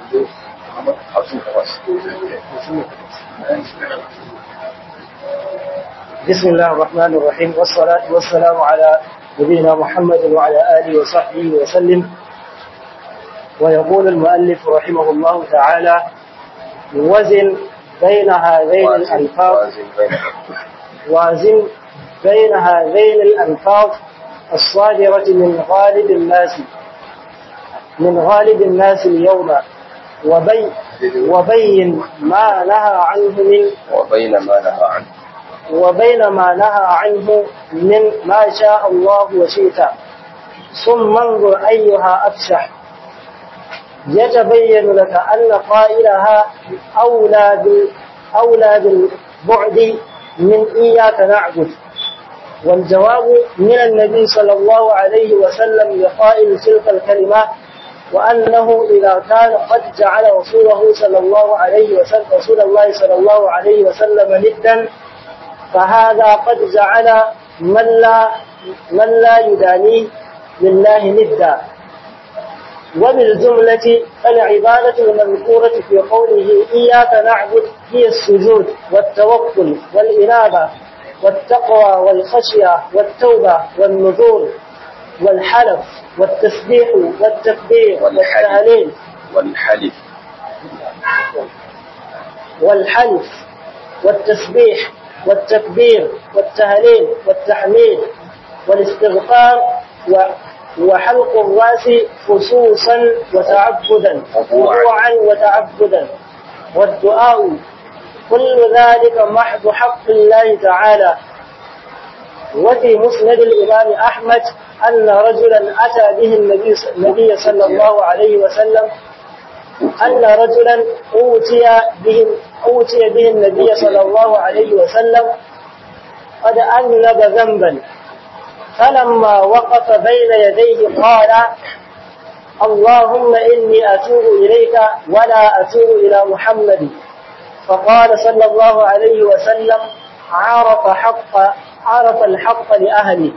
بسم الله الرحمن الرحيم والصلاة والسلام على نبينا محمد وعلى آله وصحبه وسلم ويقول المؤلف رحمه الله تعالى وزن بين هذين الألفاظ وازن بين هذين الألفاظ الصادرة من غالب الناس من غالب الناس اليوم وبي وبين ما نهى عنه من وبين ما نهى عنه وبين ما نهى عنه من ما شاء الله وشئت ثم انظر أيها أفشح يتبين لك أن قائلها أولى أولى بالبعد من إياك نعبد والجواب من النبي صلى الله عليه وسلم لقائل تلك الكلمة وأنه إذا كان قد جعل رسوله صلى الله عليه وسلم رسول الله صلى الله عليه وسلم ندا فهذا قد جعل من لا من لا يدانيه لله ندا وبالجملة العبادة المذكورة في قوله إياك نعبد هي السجود والتوكل والإنابة والتقوى والخشية والتوبة والنذور والحلف والتسبيح والتكبير والتهليل والحلف والحلف والتسبيح والتكبير والتهليل والتحميد والاستغفار وحلق الراس خصوصا وتعبدا خضوعا وتعبدا والدعاء كل ذلك محض حق الله تعالى وفي مسند الإمام أحمد أن رجلا أتى به النبي, النبي صلى الله عليه وسلم أن رجلا أوتي به أوتي به النبي صلى الله عليه وسلم قد أذنب ذنبا فلما وقف بين يديه قال اللهم إني أتوب إليك ولا أتوب إلى محمد فقال صلى الله عليه وسلم عرف حق عرف الحق لأهله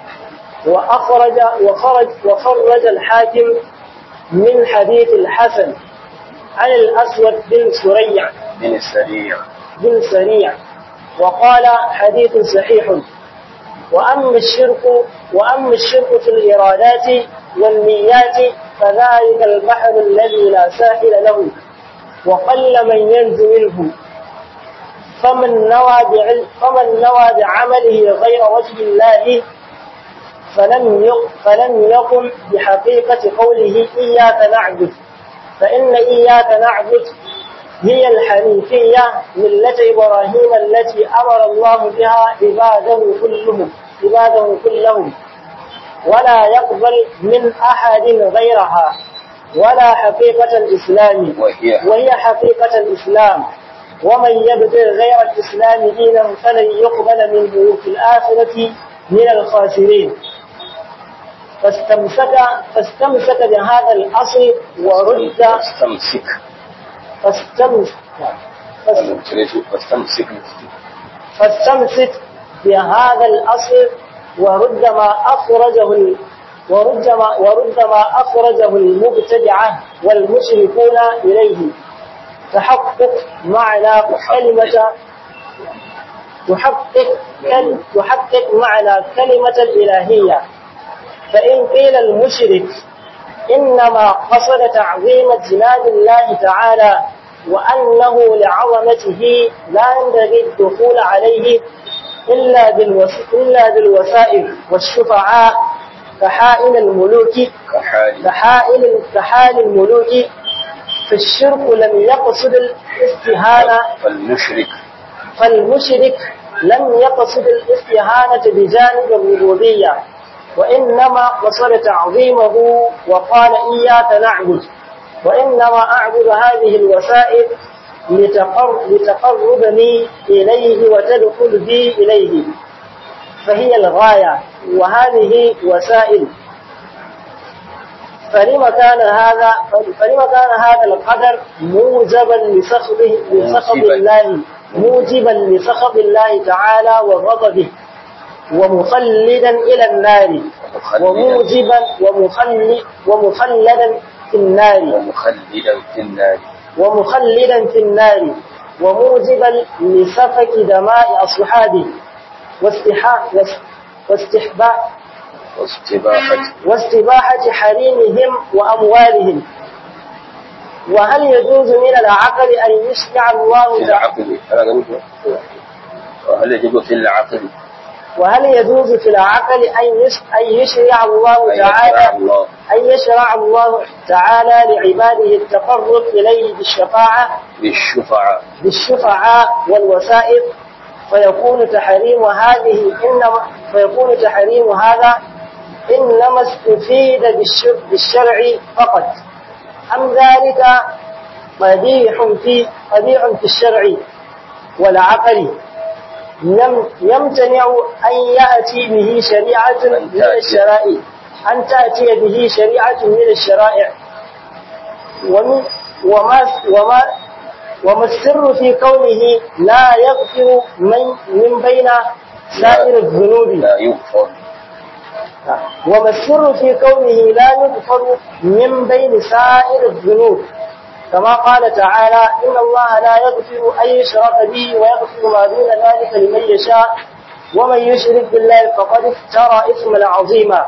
وأخرج وخرج وخرج الحاكم من حديث الحسن عن الأسود بن سريع بن السريع بن سريع وقال حديث صحيح وأما الشرك وأما الشرك في الإرادات والنيات فذلك البحر الذي لا ساحل له وقل من ينجو منه فمن نوى بعلم فمن نوى بعمله غير وجه الله فلم يق فلم يقم بحقيقة قوله إياك نعبد فإن إياك نعبد هي الحنيفية ملة إبراهيم التي أمر الله بها عباده كلهم عباده كلهم ولا يقبل من أحد غيرها ولا حقيقة الإسلام وهي وهي حقيقة الإسلام ومن يبتغ غير الإسلام دينا فلن يقبل منه في الآخرة من الخاسرين فاستمسك فاستمسك بهذا الأصل ورد فاستمسك فاستمسك فاستمسك فاستمسك بهذا الأصل ورد ما أخرجه ال- ورد ما ورد ما أخرجه المبتدعة والمشركون إليه تحقق معنى كلمة تحقق كل تحقق معنى كلمة الإلهية فإن قيل المشرك إنما قصد تعظيم جناب الله تعالى وأنه لعظمته لا ينبغي الدخول عليه إلا بالوس- إلا بالوسائل والشفعاء كحائل الملوك كحال كحائل كحال الملوك في الشرك لم يقصد الاستهانة فالمشرك فالمشرك لم يقصد الاستهانة بجانب الربوبية وإنما قصد تعظيمه وقال إياك نعبد وإنما أعبد هذه الوسائل لتقر لتقربني إليه وتدخل بي إليه فهي الغاية وهذه وسائل فلما كان هذا فلما كان هذا القدر موجبا لسخطه لسخط موجباً. الله موجبا لسخط الله تعالى وغضبه ومخلدا إلى النار مخلدا وموجبا ومخل ومخلدا في النار ومخلدا في النار ومخلدا في النار وموجبا لسفك دماء أصحابه واستحا- واس- واستحباء واستباحة واستباحة حريمهم وأموالهم وهل يجوز من العقل أن يشرع في الله تعالى العقل أنا قلت وهل يجب في العقل وهل يجوز في العقل أن يش- أن يشرع الله أن يشرع تعالى الله أن يشرع الله تعالى لعباده التقرب إليه بالشفاعة بالشفعاء بالشفعاء والوسائط فيكون تحريم هذه إنما فيكون تحريم هذا إنما استفيد بالش- بالشرع فقط أم ذلك قبيح في قبيح في الشرع والعقل يم- يمتنع أن يأتي به شريعة من الشرائع أن تأتي به شريعة من الشرائع ومن وما وما وما السر في كونه لا يغفر من من بين سائر الذنوب لا يغفر وما السر في كونه لا يغفر من بين سائر الذنوب كما قال تعالى إن الله لا يغفر أن يشرك به ويغفر ما دون ذلك لمن يشاء ومن يشرك بالله فقد افترى إثما عظيما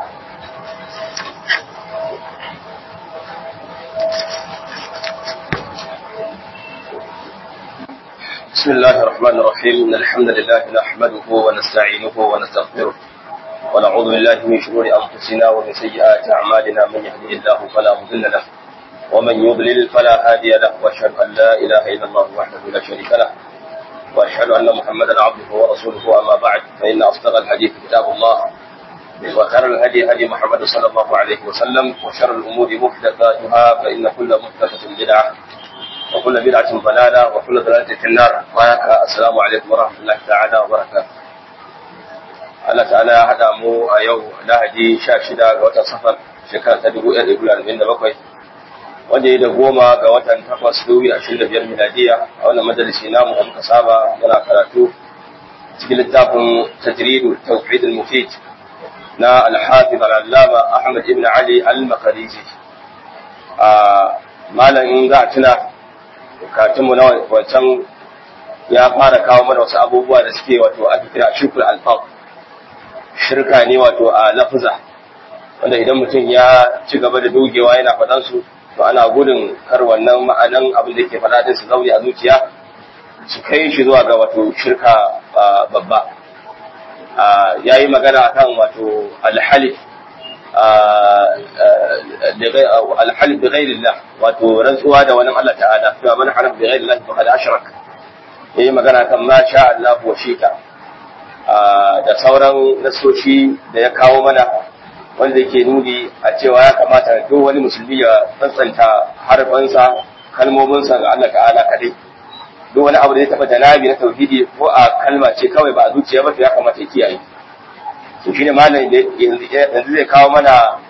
بسم الله الرحمن الرحيم إن الحمد لله نحمده ونستعينه ونستغفره ونعوذ بالله من شرور أنفسنا ومن سيئات أعمالنا من يهده الله فلا مضل له ومن يضلل فلا هادي له وأشهد أن لا إله إلا الله وحده لا شريك له وأشهد أن محمدا عبده ورسوله أما بعد فإن أصدق الحديث كتاب الله وخير الهدي هدي محمد صلى الله عليه وسلم وشر الأمور محدثاتها فإن كل محدثة بدعة وكل بدعة ضلالة وكل ضلالة في النار وياك السلام عليكم ورحمة الله تعالى وبركاته Allah ta'ala ya haɗa mu a yau lahadi sha shida ga watan safar shekara ta dubu ɗaya da dubu arba'in da bakwai wanda ya da goma ga watan takwas dubu ashirin da biyar miladiya a wannan majalisi namu da muka saba muna karatu cikin littafin tajridu tawhid al-mufid na al-hafiz al-allama Ahmad ibn Ali al-Maqdisi a malam in za a tuna katunmu na wancan ya fara kawo mana wasu abubuwa da suke wato ake kira shukul alfaq shirka ne wato a lafuza wanda idan mutum ya ci gaba da dogewa yana faɗan su to ana gudun kar wannan ma'anan abin da yake faɗa din su zaune a zuciya su kai shi zuwa ga wato shirka babba ya yi magana akan wato alhalif alhalif bi ghairillah wato rantsuwa da wani Allah ta'ala to man halaf bi ghairillah faqad ashrak yayi magana kan ma sha Allah wa shika da sauran nasoshi da ya kawo mana wanda yake nuni a cewa ya kamata duk wani musulmi ya tsantsanta harfansa kalmominsa ga Allah ta'ala kadai duk wani abu da ya taba janabi na tauhidi ko a kalma ce kawai ba a zuciya ba to ya kamata ya kiyaye to shine malam yanzu zai kawo mana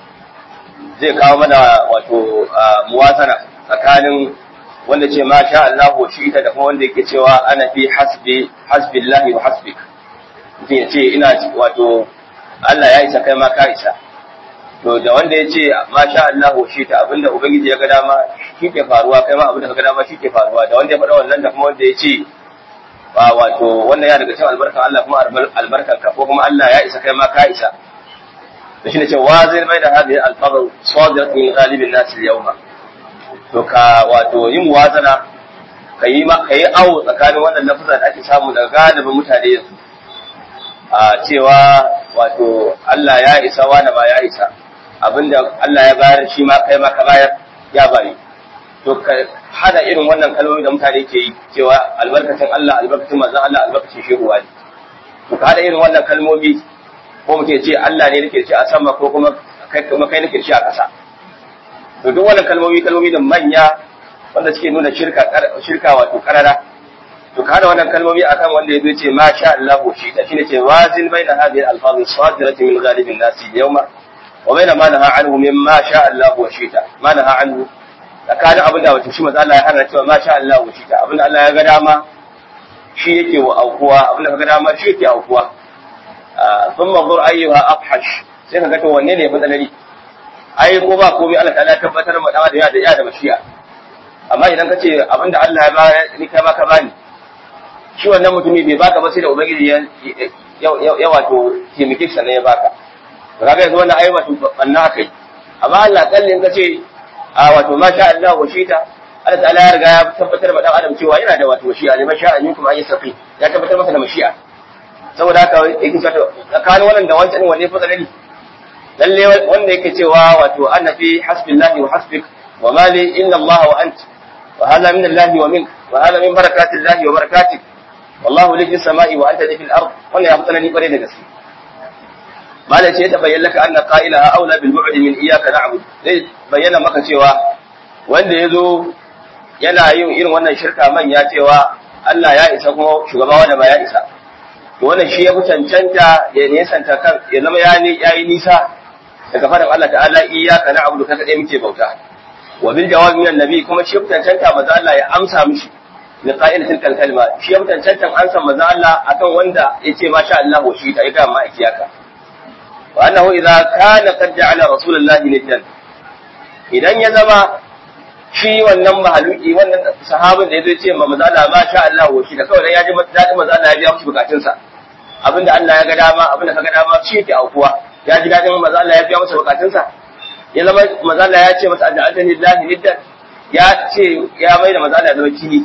zai kawo mana wato muwazana tsakanin wanda ce ma sha Allah wa shi da kuma wanda yake cewa ana fi hasbi hasbillahi wa hasbik mutum ya ce ina wato Allah ya isa kai ma ka isa to da wanda ya ce ma sha Allah wa shi ta abinda ubangiji ya ga dama shi ke faruwa kai ma abinda ka ga dama shi ke faruwa da wanda ya faɗa wannan da kuma wanda ya ce ba wato wannan ya daga cikin albarkan Allah kuma albarkan ka ko kuma Allah ya isa kai ma ka isa da shi ne ce wa zai mai da hadhihi al-fadl sadirat min ghalibin nas al-yawma to ka wato yin wazana kayi ma kayi awo tsakanin wannan lafuza da ake samu daga galibin mutane yanzu a cewa wato Allah ya isa wani ma ya isa abinda Allah ya bayar shi ma kai ma ka bayar ya bari to ka hada irin wannan kalmomi da mutane ke yi cewa albarkacin Allah albarkacin manzon Allah albarkacin shehu wani to ka hada irin wannan kalmomi ko muke ce Allah ne nake ce a sama ko kuma kai kuma kai nake ce a ƙasa to duk wannan kalmomi kalmomi da manya wanda suke nuna shirka shirka wato karara to ka hada wannan kalmomi akan wanda yazo ce ma sha Allah shi da shine ce wazin baina hadhihi al-alfaz as-sadirati min ghalibin nas yawma wa baina ma naha anhu mimma sha Allah wa shita ma naha anhu tsakanin abin da wato shi maza Allah ya hana cewa masha Allah wa shi ta abin da Allah ya ga dama shi yake wa aukuwa abin da ka ga dama shi yake aukuwa sun mazur ayyuha afhash sai ka ga to wanne ne matsalari ai ko ba komai Allah ta'ala tabbatar ma da ya da ya da mashi'a amma idan ka ce abinda Allah ya ba ni kai ma ka bani shi wannan mutumi bai baka ba sai da ubangiji ya ya wato taimake shi ne ya baka to kaga yanzu wannan ai wato banna kai amma Allah kallin ka ce a wato ma sha Allah wa shita Allah ta'ala ya riga ya tabbatar da dan adam cewa yana da wato mashi'a ne mashi'a ne kuma ayi safi ya tabbatar masa da mashi'a saboda haka yake cewa tsakanin wannan da wancan wanne fa tsanani lalle wanda yake cewa wato anna fi hasbillahi wa hasbik wa ma li inna Allah wa ant wa hadha min Allah wa mink wa hadha min barakati Allah wa barakatik wallahu li fis samai wa anta li fil ard wannan ya fi tsanani kware da gaske mala ce ta bayyana laka anna qailaha aula bil bu'd min iyyaka na'budu zai bayyana maka cewa wanda yazo yana yin irin wannan shirka manya cewa Allah ya isa kuma shugaba wanda ba ya isa to wannan shi ya fi cancanta ya nesanta kan ya zama ya yi nisa daga faɗin Allah ta'ala iyyaka na'budu kai kadai muke bauta wa bil jawabi min annabi kuma shi ya fi cancanta maza Allah ya amsa mishi li qa'il tilkal kalma shi ya fi cancanta amsa maza Allah akan wanda yace masha Allah wa shi ta ga ma iyaka wa annahu idza kana qad ja'ala rasulullahi niddan idan ya zama shi wannan mahaluki wannan sahabin da yazo ce ma maza Allah masha Allah wa shi da kawai ya ji dadin maza Allah ya biya mishi bukatunsa abinda Allah ya ga dama abinda ka ga dama shi yake aukuwa ya ji dadin maza Allah ya biya masa bukatunsa ya zama maza Allah ya ce masa aj'altani lillahi niddan ya ce ya mai da maza Allah ya zama kini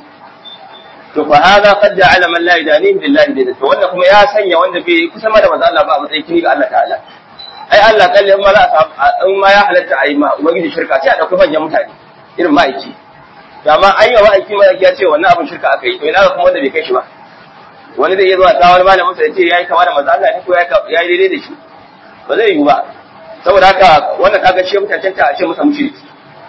to fa hada qad ja'ala man la yadani billahi niddan to wannan kuma ya sanya wanda bai kusa ma da maza Allah ba a matsayin kini ga Allah ta'ala ai Allah kalle in ma za in ma ya halatta ai ma ubangiji shirka sai a dauki manyan mutane irin ma'aiki to amma an yi wa ma'aiki ma'aiki ya ce wannan abin shirka aka yi to ina ga kuma wanda bai kai shi ba wani zai iya zuwa ta wani malamin sa ya ce yayi kama da manzo Allah ne ko yayi daidai da shi ba zai yi ba saboda haka wannan kaga shi mutancanta a ce masa mushriki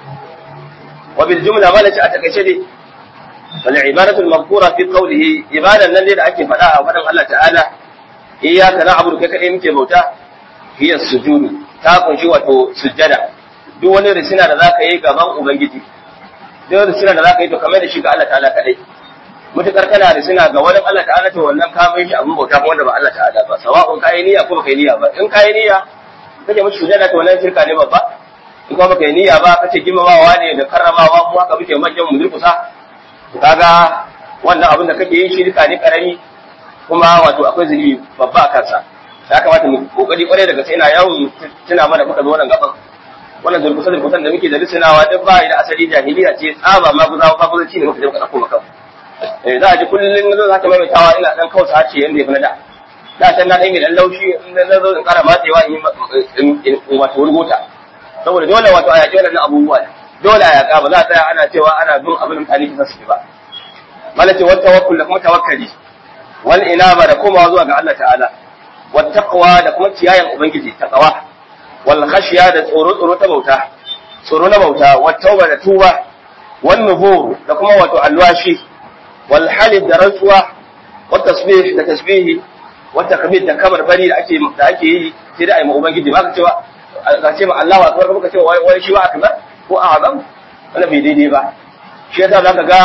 wa bil jumla ma lace a takaice dai wal ibadatu al mazkura fi qawlihi ibadan nan dai da ake faɗa a faɗin Allah ta'ala iyyaka na'budu kai kadai muke bauta hiya sujudu ta kunshi wato sujjada duk wani risina da zaka yi gaban ubangiji duk risina da zaka yi to kamar da shi ga Allah ta'ala kadai mutukar kana da suna ga wani Allah ta'ala to wannan ka mai shi abin bauta kuma wanda ba Allah ta'ala ba sawa'un kai niyya ko baka yi niyya ba in kai niyya kake mushi sujada to wannan shirka ne babba in kuma baka yi niyya ba kace girmamawa ne da karramawa mu haka muke manyan mu durkusa to kaga wannan abin da kake yi shirka ne karami kuma wato akwai zunubi babba a kansa ya kamata mu kokari kwarai daga sai ina yawon tuna mana muka zo wannan gaban wannan durkusa durkusan da muke da lisinawa duk ba da asali jahiliya ce tsaba ma guza ba guza ne muka je muka dauko maka eh za a ji kullum na za ta maimaitawa ina dan kausa hace yanda ya fi na da da can na dan yi dan laushi in na zo in kara matsewa in in wato wurgota saboda dole wato a yaƙi waɗannan abubuwa dole a yaƙa ba za a tsaya ana cewa ana bin abin mutane kisa su ba malace wata tawakkul da kuma tawakkali wal inaba da komawa zuwa ga Allah ta'ala wat taqwa da kuma kiyayen ubangiji taqwa wal khashiya da tsoro tsoro ta bauta tsoro na bauta wat tauba da tuba wan nufur da kuma wato alwashi wal halif da rantsuwa wat tasbih da tasbihi wat takbir da kamar bari da ake da ake yi sai da ai ma ubangiji ba ka cewa ka ce ma Allahu akbar ko ka ce wai shi ba akbar ko a'zam wannan bai daidai ba shi yasa zaka ga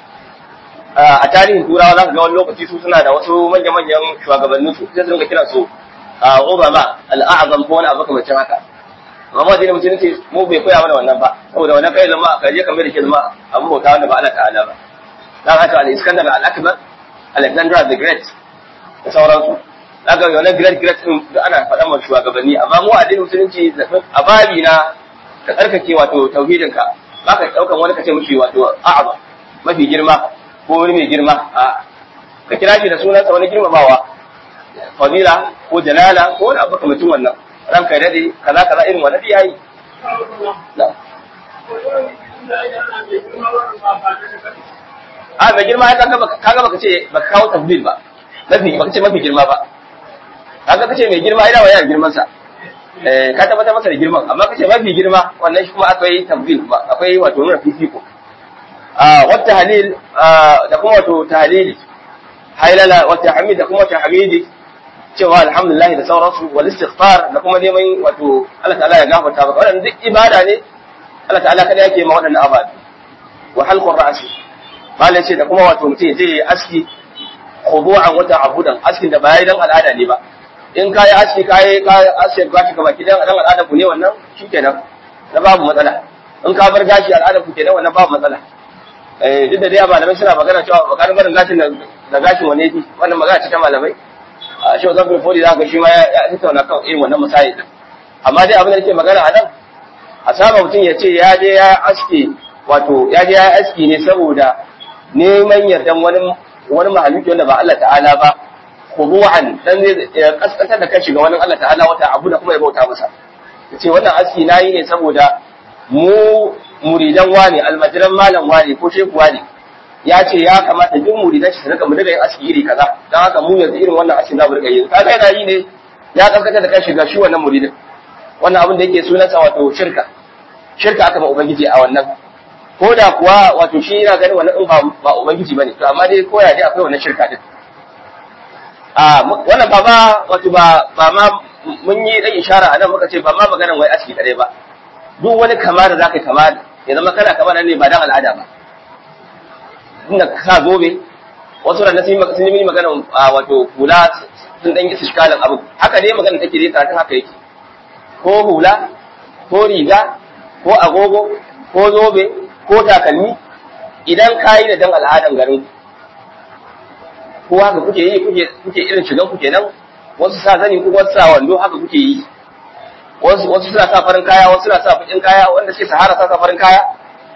a tarihin turawa zaka ga wani lokaci su suna da wasu manya-manyan shugabannin su sai su dinga kira su Obama al-a'zam ko wani abu kamar haka amma dai musulunci mu bai koya mana wannan ba saboda wannan kai zama ka je ka mai da shi zama abin bauta wanda ba Allah ta'ala ba dan haka al-Iskandar al-Akbar Alexander the Great da sauransu zaka ga wannan great great din da ana faɗa ma shugabanni amma mu addinin musulunci a babi na ka tsarkake wato tauhidin ka baka daukan wani kace mushi wato a'aba mafi girma ko wani mai girma a ka kira shi da sunansa wani girmamawa fadila ko jalala ko wani abu kamar wannan ranka ya dade kaza kaza irin wannan yayi a mai girma ya kaga kaga baka ce baka kawo tafdil ba mafi baka ce mafi girma ba kaga kace mai girma ina wayar girman sa eh ka tabbatar masa da girman amma kace mafi girma wannan shi kuma akwai tafdil ba akwai wato nuna fifiko a wata halil da kuma wato tahlili hailala wata hamid da kuma wata hamidi cewa alhamdulillah da sauransu wal istighfar da kuma neman wato Allah ta'ala ya gafarta maka wannan duk ibada ne Allah ta'ala kada yake ma waɗannan ababe wa halqur ra'si malai ce da kuma wato mutum ya aski khudu'an wa ta'abudan askin da ba yayi dan al'ada ne ba in kai aski kai kai aski gashi ka baki dan dan al'ada ku ne wannan shikenan na babu matsala in ka bar gashi al'ada ku kenan wannan babu matsala eh duk da dai malamai suna magana cewa bakarin barin gashin da gashin wane ne wannan magana ce ta malamai a shi wannan fodi za ka shi ma ya tattauna kan irin wannan misali din amma dai abin da nake magana a nan a saba mutum ya ce ya je ya aske wato ya je ya aski ne saboda neman yardan wani wani mahaluki wanda ba Allah ta'ala ba khudu'an dan zai kaskantar da kashi ga wani Allah ta'ala wata abu da kuma ya bauta masa yace wannan aski nayi ne saboda mu muridan wani almajiran malam wani ko shehu wani ya ce ya kamata duk muridan shi su rika mu rika yin aski iri kaza dan haka mu yanzu irin wannan aski za mu rika yi kaga yana yi ne ya kaskantar da kashi ga shi wannan muridin wannan abin da yake sunansa wato shirka shirka aka ba ubangiji a wannan ko da kuwa wato shi yana ganin wannan in ba ba ubangiji bane to amma dai ko ya dai akwai wannan shirka din a wannan ba ma wato ba ba ma mun yi dan ishara a nan muka ce ba ma maganar wai aski kare ba duk wani kama da zaka kama ya zama kana kama nan ne ba dan al'ada ba inda ka sa zobe wasu ran sun yi sun yi magana wato hula sun dan yi shikalan abu haka dai magana take dai karatun haka yake ko hula ko riga ko agogo ko zobe ko takalmi idan ka yi da dan al'adan garin ko haka kuke yi kuke kuke irin shigan ku kenan wasu sa zani ko wasu sa wando haka kuke yi wasu wasu suna sa farin kaya wasu suna sa bakin kaya wanda suke sahara sa sa farin kaya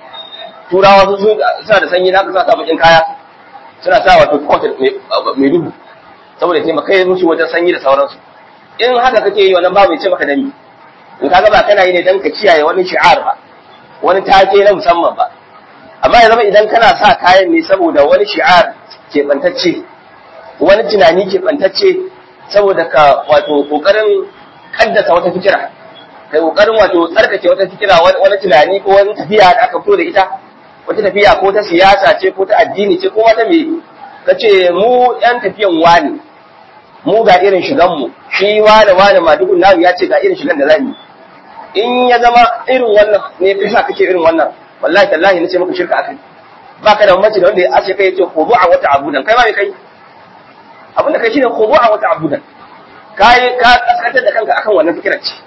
turawa su suna da sanyi na sa sa bakin kaya suna sa wato coat mai duhu saboda taimaka yi musu wajen sanyi da sauransu in haka kake yi wannan babu ya ce maka dami in ka ba kana yi ne dan ka kiyaye wani shi'ar ba wani take na musamman ba amma ya zama idan kana sa kayan ne saboda wani shi'ar keɓantacce wani tunani keɓantacce saboda ka wato ƙoƙarin kaddasa wata fikira kai ƙoƙarin wato tsarkake wata fikira wani tunani ko wani tafiya da aka fito da ita wata tafiya ko ta siyasa ce ko ta addini ce ko wata me ka ce mu yan tafiyan wani mu ga irin shigan mu shi wani wani ma dukun namu ya ce ga irin shigan da zamu in ya zama irin wannan ne kai sa kake irin wannan wallahi tallahi nace maka shirka akai baka da mace da wanda ya ce kai yace khudu'a wa ta'budan kai ma me kai abin da kai shine khudu'a wa ta'budan kai ka kaskantar da kanka akan wannan fikirar ce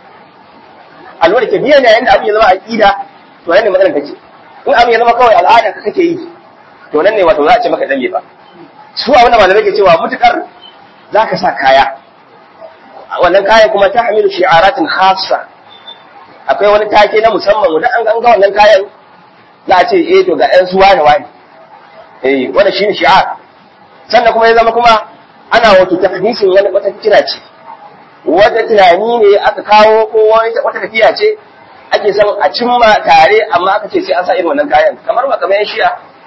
alwala ke biya ne yayin da abin ya zama aqida to nan ne maganar take in abin ya zama kawai al'ada ka kake yi to nan ne wato za a ce maka dame ba su a wannan malamai ke cewa mutukar zaka sa kaya wannan kayan kuma ta hamilu shi'aratin khassa akwai wani take na musamman wanda an ga wannan kayan za a ce eh to ga ƴan suwa da wani eh wanda shine shi'ar sannan kuma ya zama kuma ana wato takdisin wani wata fikira ce wata tunani ne aka kawo ko wata tafiya ce ake son a cimma tare amma aka ce sai an sa irin wannan kayan kamar ba kamar yan shi'a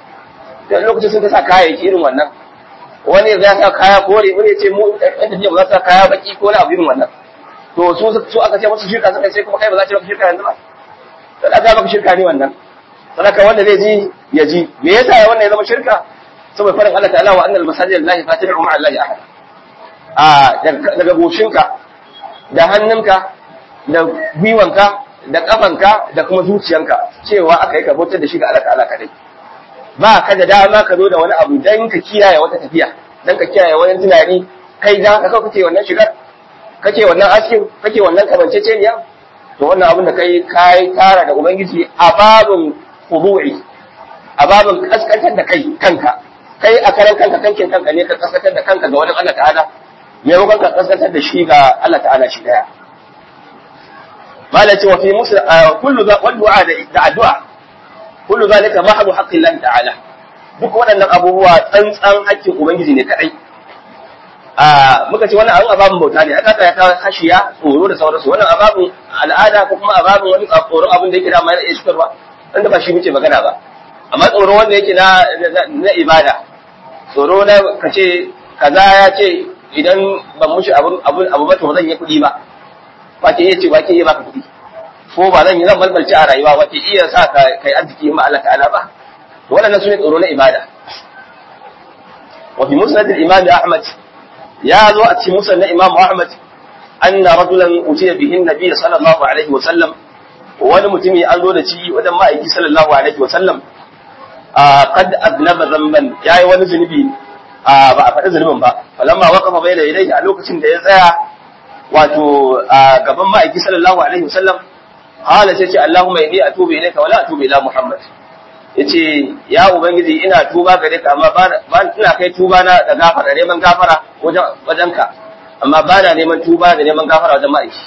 da lokacin sun ta sa kayayyaki irin wannan wani ya sa kaya kore wani ya ce mu ɗan tafiya ba za su sa kaya baki ko na abu irin wannan to su su aka ce musu shirka suka sai kuma kai ba za ta maka shirka yanzu ba to da maka shirka ne wannan sadaka wanda zai ji ya ji me yasa ya wannan ya zama shirka saboda farin Allah ta'ala wa annal masajid lillahi fatihu ma'a allahi ahad a daga goshinka da hannunka da gwiwanka da kafanka da kuma zuciyanka cewa aka yi ka bautar da shi ga Allah ta'ala kadai ba ka da dama ka zo da wani abu dan ka kiyaye wata tafiya dan ka kiyaye wani tunani kai dan ka kake wannan shigar kake wannan askin kake wannan kamanceceniya to wannan abin da kai kai tara da ubangiji a babin khudu'i a babin kaskantar da kai kanka kai a karan kanka kankin kanka ne ka kaskantar da kanka ga wani Allah ta'ala maimakon ka kaskantar da shi ga Allah ta'ala shi daya malaci wa fi musu kullu za wal du'a da addu'a kullu zalika mahdu haqqi Allah ta'ala duk waɗannan abubuwa tsantsan haƙƙin ubangiji ne kadai a muka ce wannan abin ababin bauta ne aka ya kawo hashiya tsoro da sauransu wannan ababin al'ada ko kuma ababin wani tsoron abin da yake da mai iskarwa wanda ba shi muke magana ba amma tsoro wanda yake na na ibada tsoro na kace kaza ya ce idan ban mushi abu abu abu ba to zan yi kuɗi ba wace iya ce wace iya baka kuɗi ko ba zan yi zan balbalci a rayuwa wace iya sa ka kai arziki in ba Allah ta'ala ba to wannan sune tsoro na ibada wa fi musnad al-imam Ahmad ya zo a cikin musan na Imam Ahmad anna rajulan utiya bihin nabiy sallallahu alaihi wa sallam wani mutumi an zo da ci wajen ma'aiki sallallahu alaihi wa sallam qad aznaba zamban yayi wani zunubi ba a faɗi zunubin ba falamma waqafa bayna yadayhi a lokacin da ya tsaya wato gaban ma'aiki sallallahu alaihi wa sallam qala sai ce Allahumma inni atubu ilayka wa la atubu ila Muhammad yace ya ubangiji ina tuba gare ka amma ba ina kai tuba na da gafara neman gafara wajen wajenka amma ba na neman tuba da neman gafara wajen ma'aiki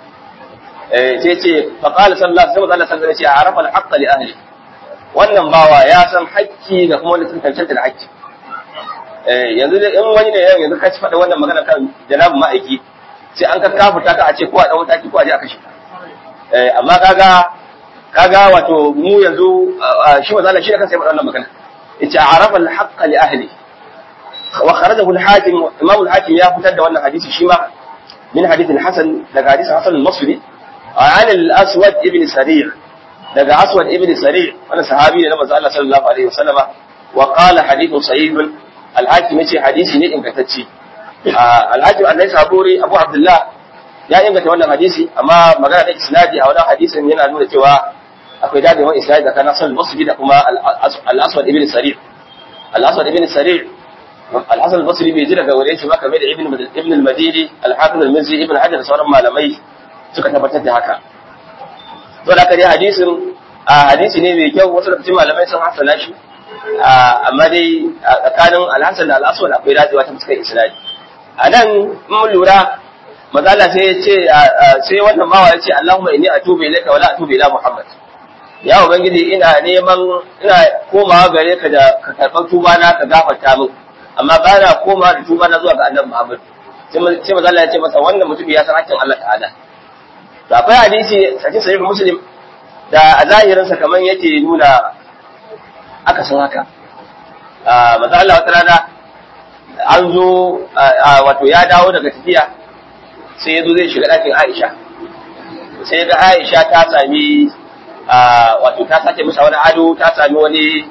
eh sai ce fa qala sallallahu alaihi wasallam sallallahu alaihi wasallam arafa al-haqqa li ahli wannan bawa ya san haƙƙi da kuma wanda suka cancanta da haƙƙi eh yanzu in wani ne yanzu ka ci faɗa wannan magana kan janabin ma'aiki sai an ka kafuta ka a ce ko a ɗan mataki ko a je a kashe ka eh amma kaga kaga wato mu yanzu shi manzo Allah shi da kansa ya faɗa wannan magana yace arafa al-haqqa li ahli wa kharajahu al-hakim imam al-hakim ya fitar da wannan hadisi shi ma min hadith al-hasan daga hadith hasan al-basri an al-aswad ibn sari' daga aswad ibn sari' wannan sahabi ne na manzo Allah sallallahu alaihi wasallama wa qala hadithun sahih al-hakim yace hadisi ne ingantacce al-hakim annai saburi abu abdullah ya inganta wannan hadisi amma magana da isnadi a wannan hadisin yana nuna cewa akwai dadewar isnadi da kana sal basri da kuma al-aswad ibn sari' al-aswad ibn sari' al-hasan al-basri bai ji daga wurin shi ba kamar da ibn ibn al-madini al-hafiz al-mizzi ibn hajar da sauran malamai suka tabbatar da haka to da kare hadisin hadisi ne mai kyau wasu da cikin malamai sun hasana shi amma dai tsakanin al-hasan da al-aswad akwai dadewa ta fuskar isnadi a nan mun lura mazala sai ya ce sai wannan bawa ya ce Allahumma inni atubu ilayka wa la atubu ila Muhammad ya ubangiji ina neman ina komawa gare ka da ka karɓar tuba na ka gafarta min amma ba na komawa da tuba na zuwa ga annabi Muhammad sai mazala ya ce masa wannan mutum ya san hakkin Allah ta'ala to akwai hadisi cikin sahih muslim da a zahirin sa kaman yake nuna aka san haka manzo Allah wata rana an zo wato ya dawo daga tafiya sai ya zo zai shiga ɗakin Aisha sai ga Aisha ta sami wato ta sake masa wani ado ta sami wani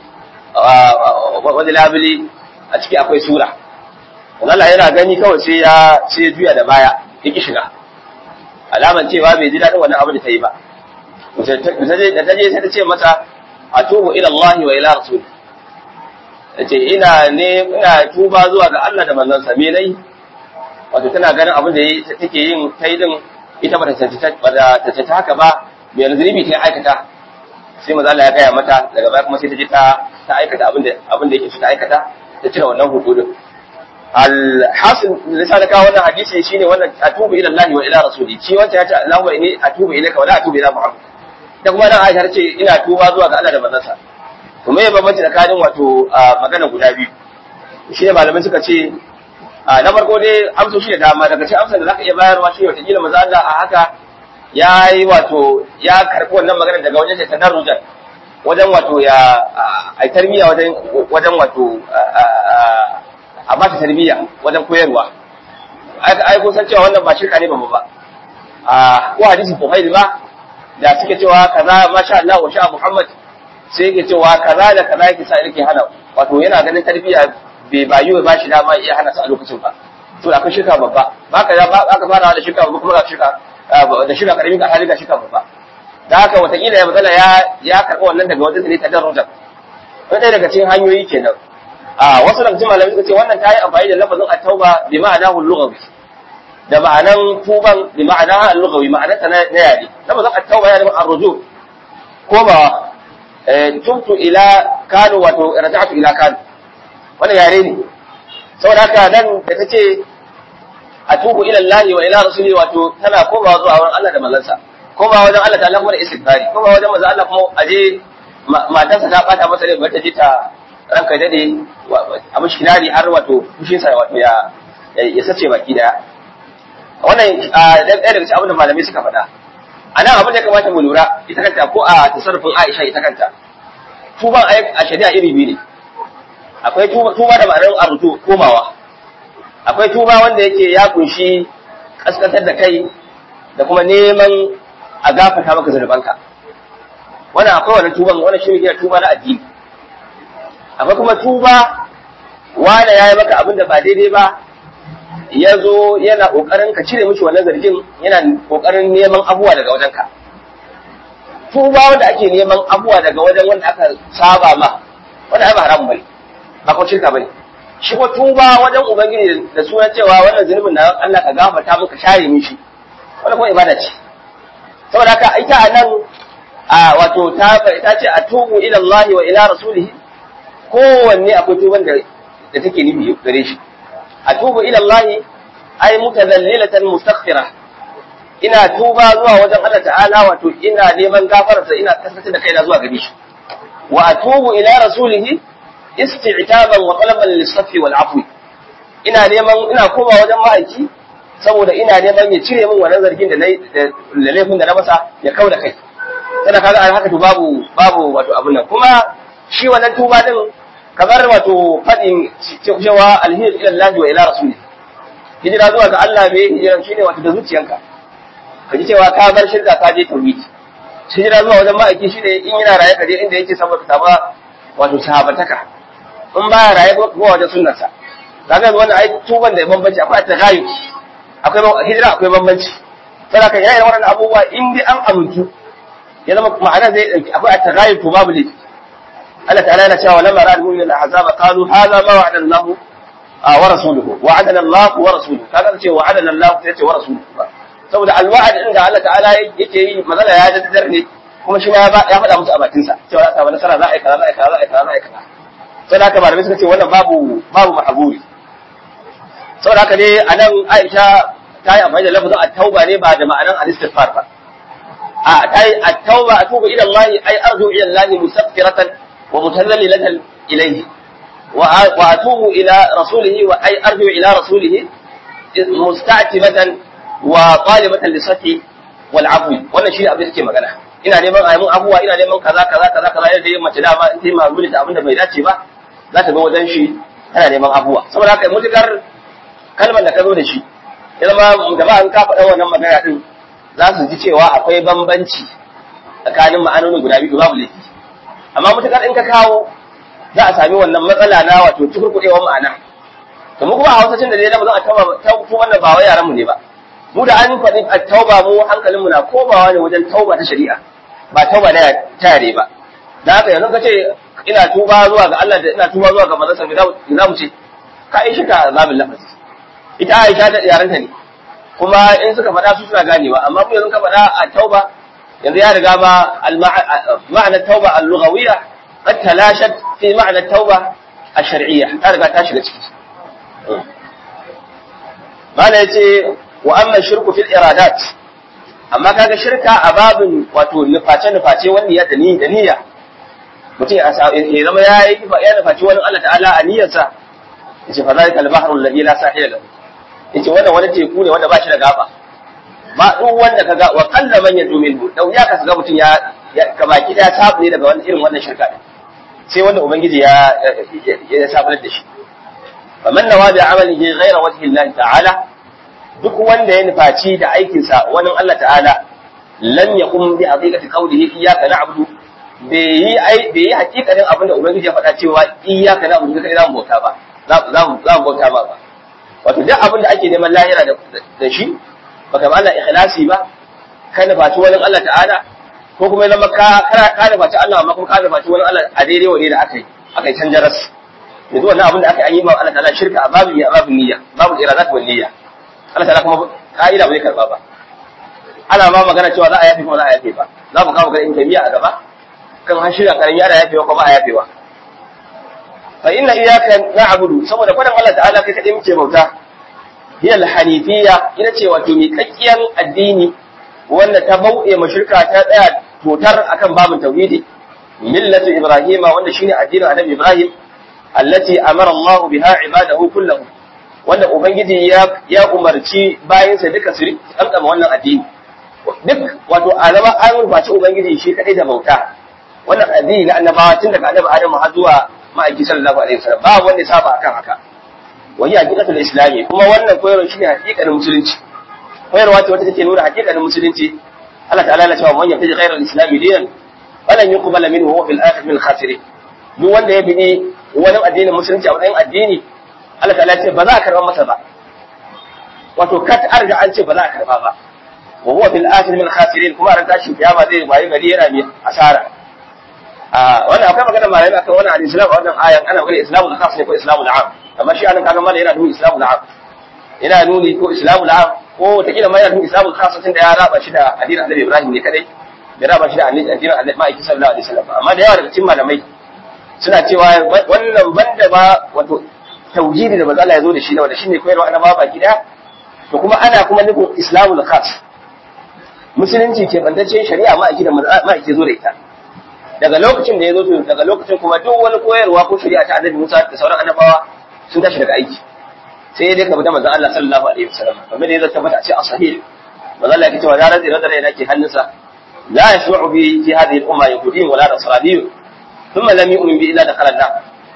wani labule a ciki akwai sura Allah yana gani kawai sai ya sai ya juya da baya ya ki shiga alaman cewa bai ji daɗin wannan abu da ta yi ba da ta je sai ta ce masa atubu ila Allah wa ila rasul ce ina ne ina tuba zuwa ga Allah da manzansa me nayi wato tana ganin abin da take yin ta yi din ita bata cancanta ta haka ba mai zunubi ta aikata sai maza Allah ya gaya mata daga baya kuma sai ta je ta ta aikata abin da abin da yake so ta aikata ta cire wannan hudu din alhasil lissa da kawo wannan hadisi shine wannan atubu ila Allah wa ila rasuli shi wanda ya ce Allahumma inni atubu ilayka wa la atubu ila Muhammad da kuma dan Aisha ce ina tuba zuwa ga Allah da manzansa to me bambanci tsakanin wato magana guda biyu shi ne malamai suka ce na farko dai amsa shi da dama daga cikin amsar da zaka iya bayarwa shi wata kila maza Allah a haka ya yi wato ya karɓi wannan magana daga wajen ta tadarrujan wajen wato ya ai tarbiya wajen wajen wato a ba ta tarbiya wajen koyarwa ai kun san cewa wannan ba shirka ne ba ba a ko hadisi Bukhari ba da suke cewa kaza masha Allah wa sha Muhammad sai yake cewa kaza da kaza yake sa yake hana wato yana ganin tarbiya bai bayu ba shi dama iya hana su a lokacin ba to akwai shirka babba ba ka ba ka fara da shirka babba kuma ga shirka da shirka karami ga hali ga shirka babba da haka watakila ya matsala ya ya karɓi wannan daga wajen ne ta darruja wani ɗaya daga cikin hanyoyi kenan a wasu daga cikin malamai suka ce wannan ta yi amfani da lafazin at-tauba bi ma'ana lughawi da ma'anan tuban bi ma'ana lughawi ma'anar ta na yare lafazin at-tauba yana da arruju komawa tubtu ila kanu wato raja'tu ila kanu wannan yare ne saboda haka nan da ta ce a tubu ila Allah wa ila rasuli wato tana komawa zuwa wurin Allah da manzansa komawa wajen Allah ta Allah kuma da istighfari komawa wajen manzon Allah kuma aje matarsa ta bata masa rai ta je ta ranka dade a mishkinari har wato fushin sa wato ya ya sace baki daya wannan ɗaya daga cikin abin da malamai suka faɗa a nan abin da ya kamata mu lura ita kanta ko a tasarrufin Aisha ita kanta tuban a shari'a iri biyu ne akwai tuba da ma'anar arzu komawa akwai tuba wanda yake ya kunshi kaskantar da kai da kuma neman a gafata maka zunubanka wannan akwai wani tuban wannan shi ne tuba na addini akwai kuma tuba wanda ya yi maka abin da ba daidai ba ya zo yana ƙoƙarin ka cire mishi wannan zargin yana ƙoƙarin neman abuwa daga wajenka tuba wanda ake neman abuwa daga wajen wanda aka saba ma wanda ai ba haramun bane ba ko shirka bane shi ko tuba wajen ubangiji da sunan cewa wannan zunubin na Allah ka gafarta muka share min shi wannan kuma ibada ce saboda haka ita anan a wato ta ta ce atubu ila Allah wa ila rasulihi kowanne akwai tuban da da take nufi gare shi atubu ila Allah ay mutadallilatan mustaghfira ina tuba zuwa wajen Allah ta'ala wato ina neman gafararsa ina kasance da kaina zuwa gare shi wa atubu ila rasulihi isti'taban wa talaban lis-safi wal afwi ina neman ina koma wajen ma'aiki saboda ina neman ya cire min wannan zargin da nayi da laifin da na masa ya kauda kai sai kaga an haka to babu babu wato abun nan kuma shi wannan tuba din kamar wato fadin cewa alhiyar ila Allah wa ila rasulihi hijira zuwa ga Allah me hijira shine wato da zuciyanka ka ji cewa ka bar shirka ka je tauhidi hijira zuwa wajen ma'aiki shine in yana raye ka je inda yake saboda ka ba wato sahabataka in ba raye ko kuma wajen sunnarsa kaga wannan ai tuban da bambanci akwai tagayu akwai hijira akwai bambanci saboda kan yayin wannan abubuwa in dai an amintu ya zama ma'ana zai dauki akwai tagayu to babu laifi Allah ta'ala yana cewa lamma ra'al mu'minina ahzaba qalu hadha ma wa'ada Allah wa rasuluhu wa'adana Allah wa rasuluhu kaga ce wa'adana Allah sai ce wa rasuluhu saboda alwa'ad din da Allah ta'ala yake yi magana ya daddar ne kuma shi ma ya faɗa musu a bakin sa cewa za a samu nasara za a yi kaza za a yi kaza za a yi kaza za a yi kaza sai haka malamai suka ce wannan babu babu mahaburi saboda haka ne anan Aisha ta yi amfani da lafazin at-tauba ne ba da ma'anan al-istighfar ba a ta yi at-tauba atubu ila Allah ay arju ila Allah mustaghfiratan wa mutazallilatan ilayhi wa atubu ila rasulihi wa ay arju ila rasulihi musta'tibatan wa talibatan lisafi wal afwi wannan shi abin da take magana ina neman a mun abuwa ina neman kaza kaza kaza kaza yadda yin mace dama in ta yi mamuli da abin da bai dace ba za ta ga wajen shi tana neman abuwa saboda haka mutukar kalmar da ka zo da shi ya zama da ba an ka faɗa wannan magana din za su ji cewa akwai bambanci tsakanin ma'anonin guda biyu babu laifi amma mutukar in ka kawo za a sami wannan matsala na wato tukurkuɗewar ma'ana to mu kuma a hausacin da dai na ba zan a tauba wannan ba wai yaran mu ne ba mu da an faɗi a tauba mu hankalin mu na komawa ne wajen tauba ta shari'a ba tauba na tare ba da haka yanzu ka ce ina tuba zuwa ga Allah da ina tuba zuwa ga manzon sa za mu ce ka yi shika zabin lafazi ita Aisha ta yaranta ne kuma in suka faɗa su suna ganewa amma mu yanzu ka faɗa a tauba yanzu ya riga ma ma'anar tauba al-lughawiyya qad talashat fi ma'anar tauba الشرعية ta riga ta shiga ciki mala yace wa amma shirku fil iradat amma kaga shirka a babin wato nuface nuface wani ya dani da niyya mutum ya zama ya yi ya nufaci wani Allah ta'ala a niyyarsa yace fa zalika al-bahru alladhi la sahila lahu yace wannan wani teku ne wanda ba shi da gaba ba duk wanda kaga wa qalla man yadu minhu dau ya kaga mutum ya ka baki da tabu ne daga wannan irin wannan shirka din sai wanda ubangiji ya ya sabar da shi faman nawa da amalihi ghayra wajhi Allah ta'ala duk wanda ya nufaci da aikinsa wani Allah ta'ala lam yaqum bi haqiqati qawlihi iyyaka na'budu bai yi ai bai yi hakikanin abin da ubangiji ya faɗa cewa iyyaka na'budu kai zamu bauta ba za mu za mu bauta ba wato duk abin da ake neman lahira da shi baka ba Allah ikhlasi ba ka nufaci wani Allah ta'ala ko kuma ya zama ka ka nufaci Allah amma kuma ka nufaci wani Allah a daidai wa da aka yi aka yi canjaras yanzu wannan abin da aka yi ma Allah ta'ala shirka a babin a babin niyya babul iradat wal niyya Allah ta'ala kuma ka'ida bai karba ba ana ma magana cewa za a yafe kuma za a yafe ba za mu kawo ga in tabiya a gaba kan har shirya karami ana yafewa kuma a yafewa fa inna iyyaka na'budu saboda fadan Allah ta'ala kai kadai muke bauta hiya al-hanifiyya ina ce wato miƙaƙƙiyar addini wanda ta bauɗe mashirka ta tsaya totar akan babin tauhidi millatu ibrahima wanda shine addinin annabi ibrahim allati amara Allah biha ibadahu kullahu wanda ubangiji ya ya umarci bayansa duka su kankama wannan addini duk wato alama an rubaci ubangiji shi kadai da bauta wannan addini na annabawa tun daga annabi adam har zuwa ma'aiki sallallahu alaihi wasallam ba wanda ya saba akan haka wa hiya haqiqatul islami kuma wannan koyarwa shine haqiqanin musulunci koyarwa ce wata take nuna haqiqanin musulunci Allah ta'ala ya cewa man yafi ghayra al-islam dinan falan yuqbal minhu wa fil akhir min khasirin duk wanda ya bi wani addinin musulunci a matsayin addini Allah ta'ala ya ce ba za a karba masa ba wato kat arga an ce ba za a karba ba wa huwa fil akhir min khasirin kuma ran tashi kiyama zai bayi gari yana mai asara a wannan akwai magana malami akan wannan al-islam wannan ayan ana magana islamul khas ne ko islamul am amma shi anan kaga malami yana nuna islamul am yana nuni ko islamu la'am ko wataƙila ma yana nuni islamu khasatin da ya raba shi da addinin annabi ibrahim ne kadai bai raba shi da addinin annabi ma'aiki sallallahu alaihi wasallam amma da yawa daga cikin malamai suna cewa wannan banda ba wato tauhidi da manzo Allah ya zo da shi da wanda shine koyarwa annabawa baki daya to kuma ana kuma nufin islamul khas musulunci ke bantaccen shari'a ma'aiki da ma'aiki zo da ita daga lokacin da ya zo to daga lokacin kuma duk wani koyarwa ko shari'a ta annabi Musa da sauran annabawa sun tashi daga aiki sai dai ka bi da manzon Allah sallallahu alaihi wasallam kamar da ya tabbata a ce a sahih manzon Allah yake cewa da razi da rai nake hannunsa la yasma'u bi fi hadhihi al-umma yahudiyyun wala nasraniyyun thumma lam yu'min bi illa dakhala an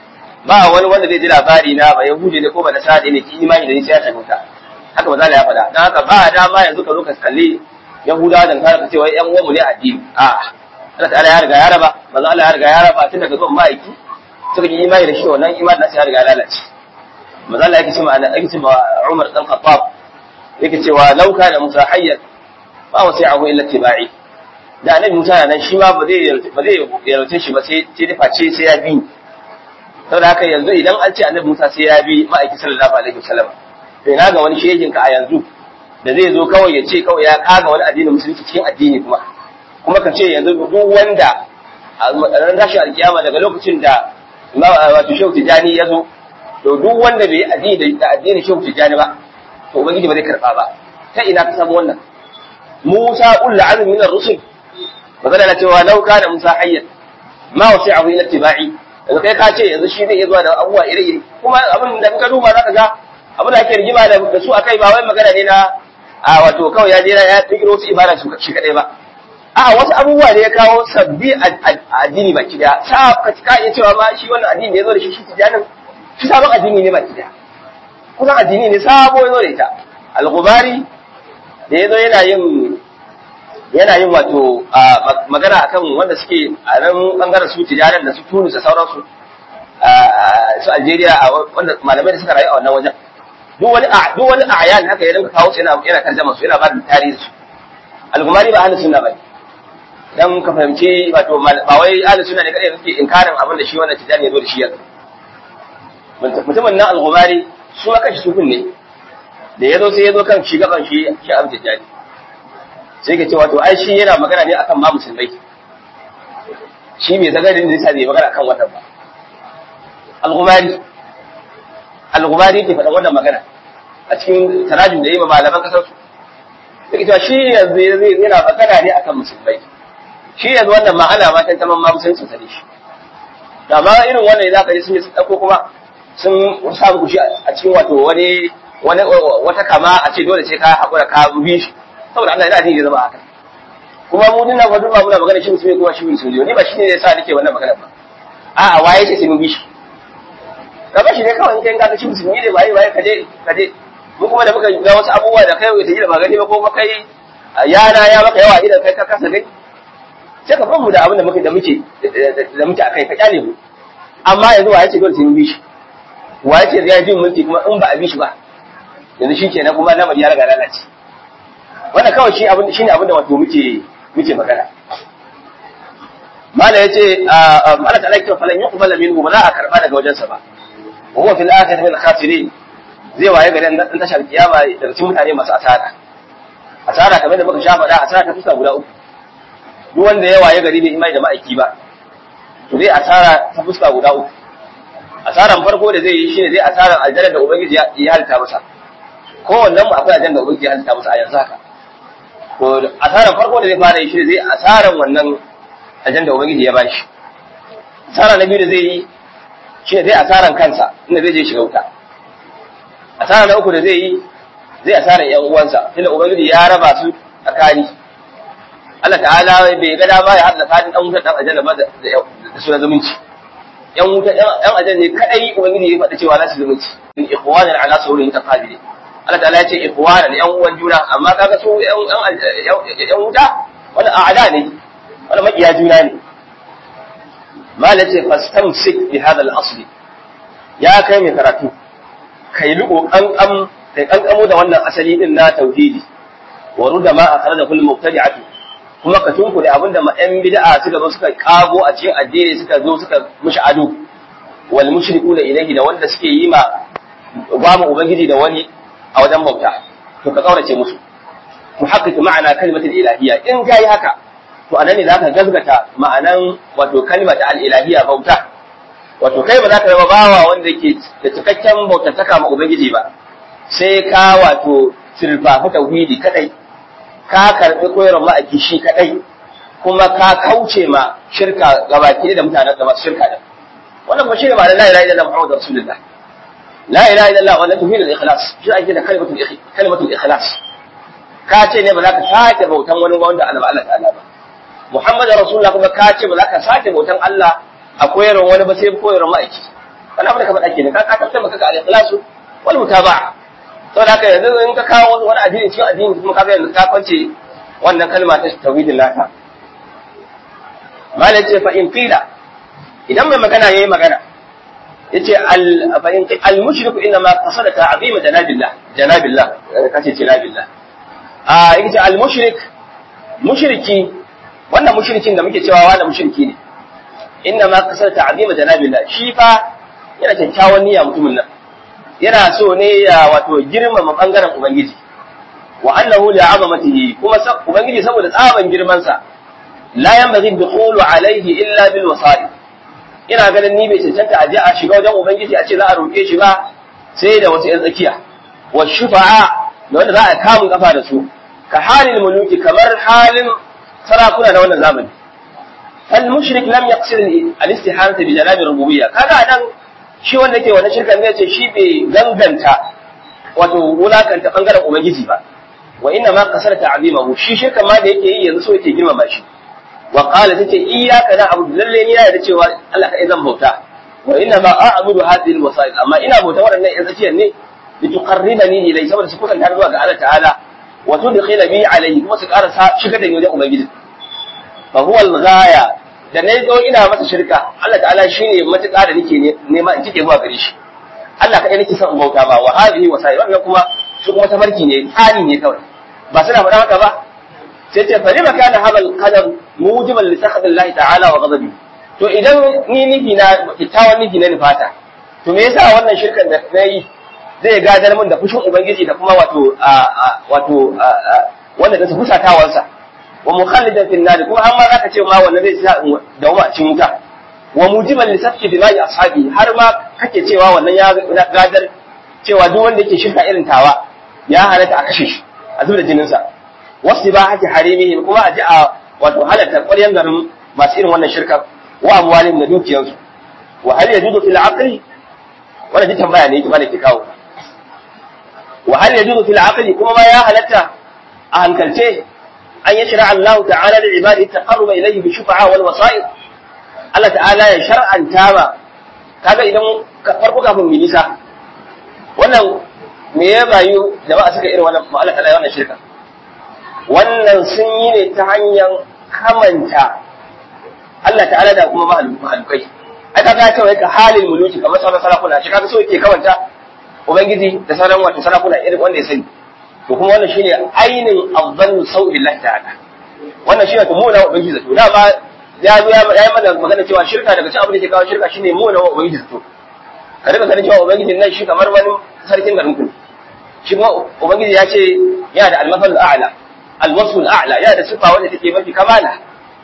ba wani wanda zai ji labari na ba yahudi ne ko ba nasara ne ki imani da ni sai ya shiga wuta haka manzon Allah ya faɗa dan haka ba dama yanzu ka zo ka kalli yahudawa da nasara ka ce wai yan uwan mu ne addini a'a Allah ta'ala ya riga ya raba manzon Allah ya riga ya raba tun daga zuwan ma'aiki suka yi imani da shi wannan imani nasu ya riga ya lalace maza Allah yake cewa yake cewa Umar dan Khattab yake cewa law kana Musa hayyan ba wasi'ahu illa tibai da annabi Musa nan shi ma ba zai ba zai yarwace shi ba sai sai da face sai ya bi saboda haka yanzu idan an ce annabi Musa sai ya bi ma'aiki sallallahu alaihi wasallam to ina ga wani shehin ka a yanzu da zai zo kawai ya ce kawai ya kaga wani addinin musulunci cikin addini kuma kuma ka ce yanzu duk wanda a ran tashi alkiyama daga lokacin da wato shehu tijani ya zo to duk wanda bai addini da addinin shehu tijani ba to ubangiji ba zai karba ba ta ina ka samu wannan Musa ulul azmi min ar-rusul magana na cewa law kana Musa hayyan ma wasi'ahu ila tibai yanzu kai ka ce yanzu shi zai iya zuwa da abubuwa iri-iri kuma abin da ka duba zaka ga abin da ake rigima da su akai ba wai magana ne na a wato kawai ya je ya fikiro su ibada su shi kadai ba a wasu abubuwa da ya kawo sabbi a addini baki daya sa ka iya cewa ma shi wannan addini da ya zo da shi shi tijanin shi sabon addini ne baki daya kusan addini ne sabo ya zo da ita al-ghubari da ya zo yana yin yana yin wato magana akan wanda suke a nan bangaren su tijaran da su Tunis da sauransu su Algeria wanda malamai da suka rayu a wannan wajen duk wani duk wani ayan haka ya dinga kawo su yana yana tarjama su yana ba da tarihi su al-ghumari ba ahlus sunna bane dan ka fahimci wato ba wai ahlus sunna ne kadai suke inkarin abin da shi wannan tijani ya zo da shi yanzu mutumin nan al-ghumari su ma kanshi sufin ne da ya zo sai ya zo kan shi gaban shi shi abin tijani sai ka ce wato ai shi yana magana ne akan ma musulmai shi bai zagarin da yasa bai magana akan wannan ba al-ghumari al-ghumari ke faɗa wannan magana a cikin tarajum da yi ma malaman kasar su sai cewa shi yanzu yana magana ne akan musulmai shi yanzu wannan ma'ana ma tantaman ma musulunci sane shi da ma irin wannan za ka ji sun yi sun ɗauko kuma sun samu kushi a cikin wato wani wata kama a ce dole sai ka haƙura ka bi shi saboda Allah yana jin ya zama haka kuma mu dinnan fa duba muna magana shi musulmi kuma shi musulmi ne ba shi ne yasa nake wannan magana ba a'a waye ce sai mun bi shi ka ba shi ne kawai in kai ka shi musulmi ne waye waye kaje kaje mu kuma da muka ga wasu abubuwa da kai wata ba gani ba ko kai yana ya maka yawa idan kai ka kasa gani sai ka mu da abin da muke da muke da muke akai ka kyale mu amma yanzu waye ce dole sai mun bi shi waye ce zai ji mulki kuma in ba a bi shi ba yanzu shi kenan kuma lamari ya riga lalace wannan kawai shi abin shine abin da wato muke muke magana mala yace Allah ta'ala yake falan yuqbala minhu ba za a karba daga wajensa ba wa huwa fil akhirati min khasirin zai waye gari dan tashar kiyama daga cikin mutane masu asara asara kamar da muka sha faɗa asara ta fuska guda uku duk wanda ya waye gari bai imani da ma'aiki ba to zai asara ta fuska guda uku asaran farko da zai yi shine zai asaran aljanna da ubangiji ya halitta masa kowannen mu akwai aljanna da ubangiji ya halitta masa a yanzu haka to asaran farko da zai fara yi shine zai asaran wannan aljanna da ubangiji ya bashi asara na biyu da zai yi shine zai asaran kansa inda zai je shiga wuta asara na uku da zai yi zai asara yan uwansa tunda ubangiji ya raba su tsakani Allah ta'ala bai ga dama ya haɗa tsakanin dan wutar dan aljanna ba da su na zumunci yan wuta yan aljanna ne kadai ubangiji ya faɗa cewa za su zumunci in ikhwanan ala sawrin taqabili Allah ta'ala ya ce ikhwanan yan uwan juna amma kaga su yan yan wuta wannan a'ada ne wannan makiya juna ne malace fastamsik bi hadha al-asl ya kai mai karatu kai liko kankan kai kankamo da wannan asali din na tauhidi wa ruda ma akhraja kullu mubtadi'atu kuma ka tunku da abinda ma yan bid'a suka zo suka kago a cikin addini suka zo suka mushi ado wal mushrikuna ilayhi da wanda suke yi ma ba mu ubangiji da wani a wajen bauta to ka kaurace musu to haƙƙi ma'ana kalimatul ilahiyya in kai haka to anan ne zaka gazgata ma'anan wato kalmar al-ilahiyya bauta wato kai ba za ka zama bawa wanda ke da cikakken bautantaka ma ubangiji ba sai ka wato sirfafi tauhidi kadai ka karbi koyarwar ma'aiki shi kadai kuma ka kauce ma shirka gabaki da mutanen da masu shirka da wannan ba shine ma'anar la ilaha illallah muhammadur rasulullah la ilaha illallah wannan tauhidul ikhlas shi ake da kalimatul kalimatul ikhlas ka ce ne ba za ka sake bautan wani wanda Allah Allah ta'ala ba muhammadur rasulullah kuma ka ce ba za ka sake bautan Allah a koyarwar wani ba sai koyarwar ma'aiki wani abu da ka faɗa kenan ka ka tabbata maka al-ikhlasu wal mutaba'a saboda haka yanzu in ka kawo wani addini cikin addini kuma ka ga yanzu ka kwance wannan kalma ta tauhidin naka malai ce fa in qila idan mai magana yayi magana yace al fa in al mushriku inna ma qasada ta'zima janabillah janabillah kace janabillah a yace al mushrik mushriki wannan mushrikin da muke cewa wani mushriki ne inna ma qasada ta'zima janabillah shi fa yana kyakkyawan niyya mutumin nan yana so ne ya wato girmama bangaren ubangiji wa annahu li'azamatihi kuma ubangiji saboda tsaban girman sa la yanbaghi dukhulu alayhi illa bil wasa'id ina ganin ni bai cancanta a je a shiga wajen ubangiji a ce za a roke shi ba sai da wasu yan tsakiya wa shufa'a da wanda za a kamun kafa da su ka halin muluki kamar halin sarakuna na wannan zamani fal mushrik lam yaqsid al istihanata bi janabi rububiyya kaga nan shi wanda yake wannan shirkan ne ce shi bai ganganta wato wulakanta bangaren ubangiji ba wa inna ma kasar ta'zimahu shi shirkan ma da yake yi yanzu so yake girmama shi wa qala tace iyyaka na'budu lalle ni da cewa Allah ka zan bauta wa inna ma a'budu hadhihi alwasail amma ina bauta waɗannan yan zakiyar ne lituqarribani ilai saboda su kusanta zuwa ga Allah ta'ala wa tudkhila bi alayhi kuma su ƙara shigar da ni wajen ubangiji fa huwa al-ghaya da na zo ina masa shirka Allah ta'ala shine matuƙa da nake nema in cike zuwa gare shi Allah kaɗai nake son in bauta ba wa hadhihi wasail wannan kuma su kuma tafarki ne tsani ne kawai ba suna faɗa haka ba sai ce fari maka na habal qadar mujiban li sakhadillahi ta'ala wa ghadabi to idan ni nufi na kyakkyawan nufi na nufata to me yasa wannan shirkan da na yi zai gadar min da fushin ubangiji da kuma wato wato wanda da su fusatawarsa wa mukhallidan fil nar kuma amma zaka ce ma wannan zai sa da a cikin wuta wa mujiban li safki dima'i ashabi har ma kake cewa wannan ya gadar cewa duk wanda yake shirka irin tawa ya halatta a kashe shi a zuba jinin sa wasu ba haki harimihi kuma a ji a wato halatta ƙwaryan garin masu irin wannan shirka wa amwalin da dukiyarsu wa hal yajudu fil aqli wannan ji tambaya ne kuma da ke kawo wa hal yajudu fil aqli kuma ma ya halatta a hankalce an yashra Allah ta'ala li ibadihi taqarruba ilayhi bi shufa'a wal wasa'id Allah ta'ala ya shar'anta ba kaga idan farko kafin mu nisa wannan me ya bayu jama'a suka irin wannan Allah ta'ala wannan shirka wannan sun yi ne ta hanyar kamanta Allah ta'ala da kuma mahalukai ai kaga ta wai ka halin muluki kamar sauran sarakuna shi kaga so yake kamanta ubangiji da sauran wato sarakuna irin wanda ya sani to kuma wannan shine ainin afdalu sau'i billahi ta'ala wannan shine to muna ubangiji zato da ba ya zo ya yi mana magana cewa shirka daga cikin abin da ke kawo shirka shine muna ubangiji zato ka rika ganin cewa ubangiji nan shi kamar wani sarkin garin ku shi kuma ubangiji ya ce yana da almafal a'la alwasful a'la yana da sifa wanda take mafi kamala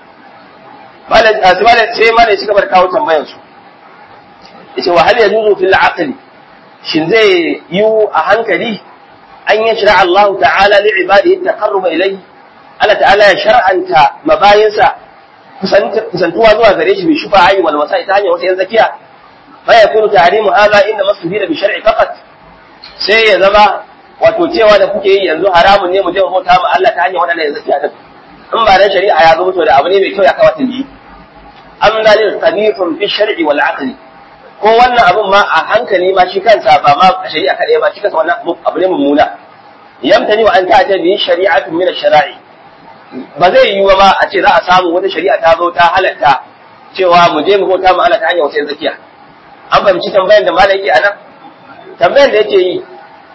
malam sai malam ya ci gaba da kawo tambayar su yace wa hal yajuzu fil aqli shin zai yi a hankali an yi shira Allah ta'ala li ibadihi taqarruba ilayhi Allah ta'ala ya shar'anta mabayinsa kusantuwa zuwa gare shi bi shufa ayi wal wasa'i ta hanyar wata yan zakiya fa yakunu tahrimu hadha inna masfira bi shar'i faqat sai ya zama wato cewa da kuke yi yanzu haramun ne mu je mu bauta ma Allah ta hanyar wadannan yan zakiya din in ba dan shari'a ya zo to da abu ne mai kyau ya kawata ni am dalil qabihun fi shar'i wal aqli ko wannan abun ma a hankali ma shi kansa ba ma a shari'a kaɗai ba shi kansa wannan abu ne mummuna yamtani wa an ta'ata bi shari'atun min ash-shara'i ba zai yiwu ba a ce za a samu wata shari'a ta zo ta halatta cewa mu je mu bauta mu Allah ta hanyar wata zakiya an fahimci tambayar da malam yake anan tambayar da yake yi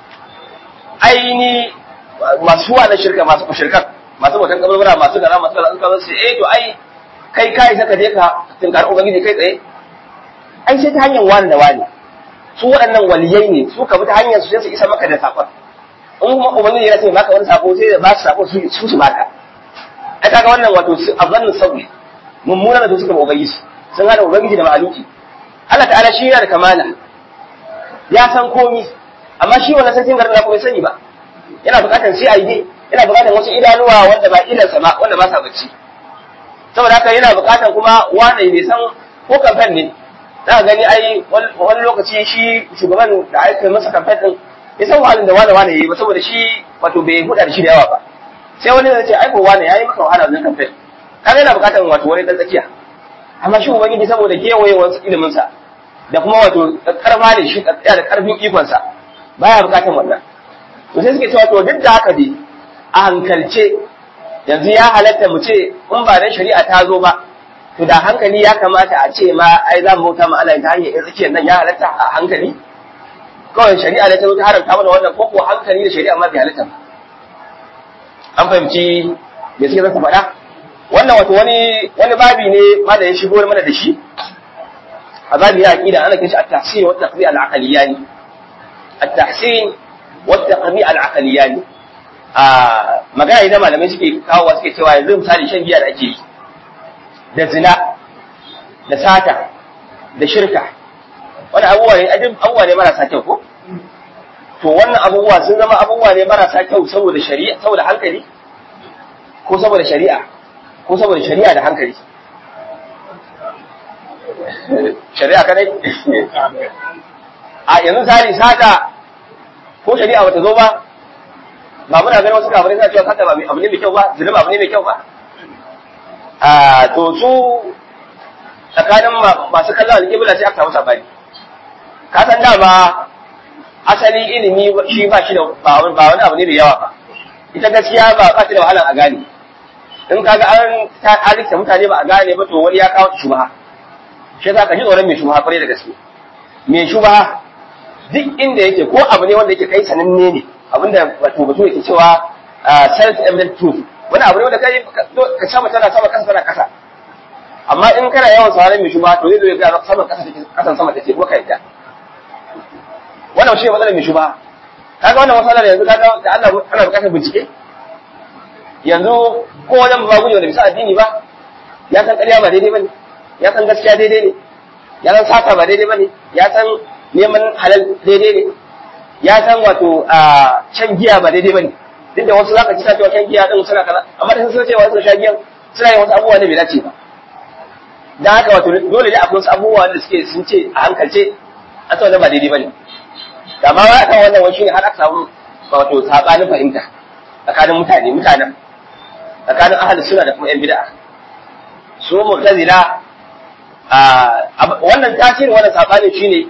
aini masu wa na shirka masu shirkan masu bautan kaburbura masu gara masu gara suka zo sai eh to ai kai kai saka je ka tinkar ubangiji kai tsaye ai sai ta hanyar wani da wani su waɗannan waliyai ne su ka bi ta hanyar su sai su isa maka da saƙon in kuma ubangiji ya ce baka wani sako sai da ba su sako su su baka ai kaga wannan wato azannin sauki mummuna da suka ubangiji sun hada ubangiji da ma'aluki Allah ta'ala shi yana da kamala ya san komi amma shi wannan sai garin na kuma sani ba yana bukatar CID yana bukatar wasu idanuwa wanda ba idansa ba wanda ba sa bacci saboda haka yana bukatar kuma wane bai san ko kamfen ne za ka gani ai wani lokaci shi shugaban da aka masa kamfen din ya san wahalin da wane wane yayi ba saboda shi wato bai huda da shi da yawa ba sai wani zai ce ai ko wane yayi maka wahala wannan kamfen kaga yana bukatar wato wani dan tsakiya amma shi ubangiji saboda kewayewar ilimin sa da kuma wato karma da shi da karfin ikon sa baya bukatar wannan to sai suke cewa to duk da haka dai a hankalce yanzu ya halatta mu ce in ba dan shari'a ta zo ba to da hankali ya kamata a ce ma ai za mu bauta ma Allah ta hanyar yin tsakiyar nan ya halatta a hankali kawai shari'a da ta zo ta haramta mana wannan ko ko hankali da shari'a ma bai halatta ba an fahimci me suke zaka faɗa wannan wato wani wani babi ne ma da ya shigo mana da shi a babi ya aqida ana kishi at-tahsin wa at-taqbi al-aqliyani at-tahsin wa at-taqbi al-aqliyani a magana idan malamai suke kawo suke cewa yanzu misali shan giya da ake yi da zina da sata da shirka wani abubuwa ne ajin abubuwa ne marasa kyau ko to wannan abubuwa sun zama abubuwa ne marasa kyau saboda shari'a saboda hankali ko saboda shari'a ko saboda shari'a da hankali shari'a kadai a yanzu sari sata ko shari'a bata zo ba ba muna ganin wasu kafirai suna cewa sata ba abu ne mai kyau ba zina ba abu ne mai kyau ba a to su tsakanin masu kallon alƙibla sai aka samu sabani ka san dama asali ilimi shi ba shi da ba wani abu ne da yawa ba ita gaskiya ba ba shi da wahalar a gane in kaga an halitta mutane ba a gane ba to wani ya kawo shubha shi yasa ka ji tsoron mai shubha kwarai da gaske mai shubha duk inda yake ko abu ne wanda yake kai sananne ne abinda wato batu yake cewa self evident truth wani abu ne wanda kai ka sama tana sama kasa tana kasa amma in kana yawan sauran mai shubha to zai zo ya ga sama kasa take kasan sama take kuma ka yadda wannan shi ne matsalar mai shubha kaga wannan matsalar yanzu kaga da Allah ana bukatar bincike yanzu ko wajen ba guje wanda bisa addini ba ya san ƙarya ba daidai bane ya san gaskiya daidai ne ya san sata ba daidai bane ya san neman halal daidai ne ya san wato a shan giya ba daidai bane duk da wasu zaka ci cewa shan giya din suna kaza amma da sun cewa suna shan giya suna yin wasu abubuwa ne bai dace ba dan haka wato dole ne akwai wasu abubuwa da suke sun ce a hankalce a tsawon ba daidai bane da ma wa kan wannan wani shine har aka samu wato sabanin fahimta tsakanin mutane mutanen tsakanin ahalus suna da kuma yan bid'a su mu'tazila a wannan tasirin wannan sabani shine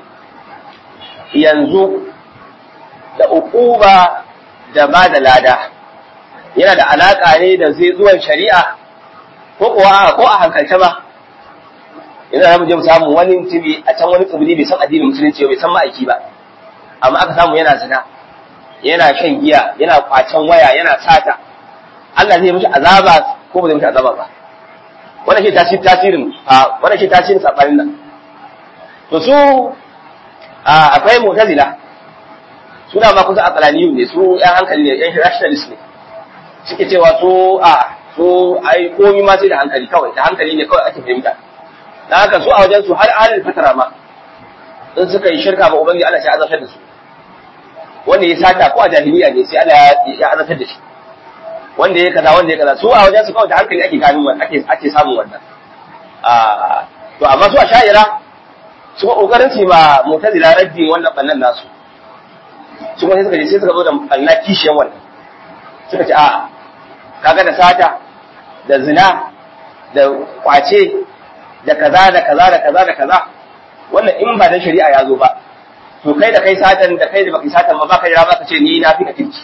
yanzu da uquba da ba da lada yana da alaka ne da zai zuwan shari'a ko kuwa ko a hankalce ba ina da mu je mu samu wani mutumi a can wani tsibiri bai san addinin musulunci bai san ma'aiki ba amma aka samu yana zina yana shan giya yana kwacen waya yana sata Allah zai mishi azaba ko ba zai mishi azaba ba wannan shi tasirin tasirin a wannan shi tasirin sabanin nan to su akwai mu'tazila suna ma kusa aqlaniyun ne su yan hankali ne yan rationalist ne suke cewa su a su ai komi ma sai da hankali kawai da hankali ne kawai ake fahimta dan haka su a wajen su har alil fatara ma in suka yi shirka ba ubangiji Allah sai azabtar da su wanda ya sata ko a jahiliya ne sai Allah ya azabtar da shi wanda ya kaza wanda ya kaza su a wajen su kawai da hankali ake ganin wannan ake ake samun wannan a to amma su a sha'ira su ba kokarin su ma mu'tazila raddi wannan bannan nasu su kuma sai suka je sai suka zo da banna kishiyan wannan suka ce a kaga da sata da zina da kwace da kaza da kaza da kaza da kaza wannan in ba da shari'a ya zo ba to kai da kai satan da kai da baka satan ba baka jira baka ce ni na fi ka kirki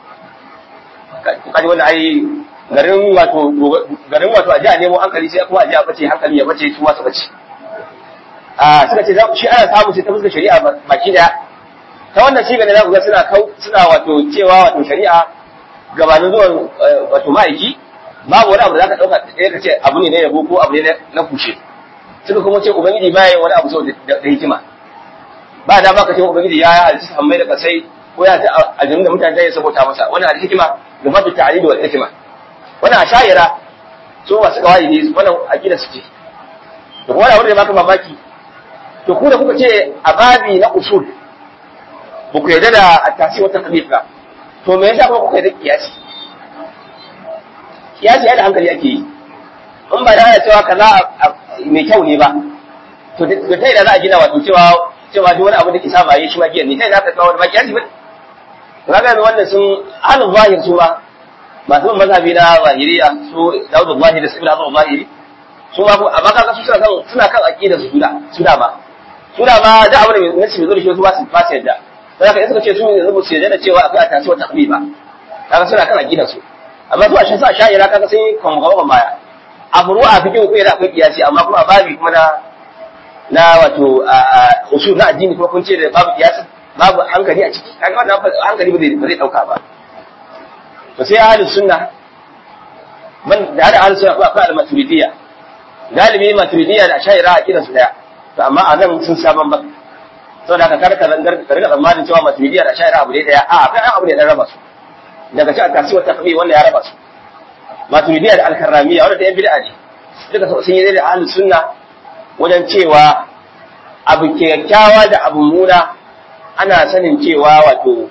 kaji wanda ai garin wato garin wato a ji a nemo hankali sai kuma a ji a bace hankali ya bace su wasu bace a suka ce shi ana samu sai ta fuskar shari'a baki daya ta wannan shi ne za ku ga suna kau suna wato cewa wato shari'a gabanin zuwan wato ma'aiki babu wani abu da zaka dauka sai ka ce abu ne na yabo ko abu ne na kushe suka kuma ce ubangiji ba yayin wani abu sau da hikima ba da baka ce ubangiji ya halitta sammai da kasai ko ya ta aljanu da mutane ya sabota masa wannan al-hikma da fatu ta'lil wal hikma wannan ashayira su masu kawai ne wannan aqida su ce to kuma wanda ya baka mamaki to ku da kuka ce a babi na usul ba ku yarda da at-tasi wa taqlid ba to me yasa kuma kuka yarda kiyasi kiyasi ai da hankali ake yi in ba da cewa kaza mai kyau ne ba to da ta da za a gina wato cewa cewa duk wani abu da ke sa baye shi ma giyan ne ta da ka kawo da ba kiyasi ba to kaga wannan sun halin zahir su ba masu bin mazhabi na zahiriya su Dawud Zahiri da Ibn Hazm Zahiri su ma amma kaga su suna kan suna kan aqida su da su da ba su da ba da abu da mai nasi mai zo da shi su ba su ba su yadda sai ka suka ce su ne zubu su yadda da cewa akwai atasi wa taqbi ba kaga suna kan aqida su amma su a shan sa sha'ira kaga sai kan gaba baya a furu'a fikin ku da akwai kiyasi amma kuma babi kuma na na wato usul na addini kuma kun ce da babu kiyasi babu hankali a ciki kaga wannan hankali ba zai ba zai dauka ba to sai ahlus sunna man da hada ahlus sunna kuma akwai al-maturidiyya galibi maturidiyya da shaira a kiransu daya to amma a nan sun sha bamban saboda ka karka zangar ka rika tsammanin cewa maturidiyya da shaira abu ne daya a akwai abu ne dan raba su daga ci a kasuwar takbi wanda ya raba su maturidiyya da al-karramiyya wanda da yan bid'a ne duka sun yi da ahlus sunna wajen cewa abu kyakkyawa da abu muna ana sanin cewa wato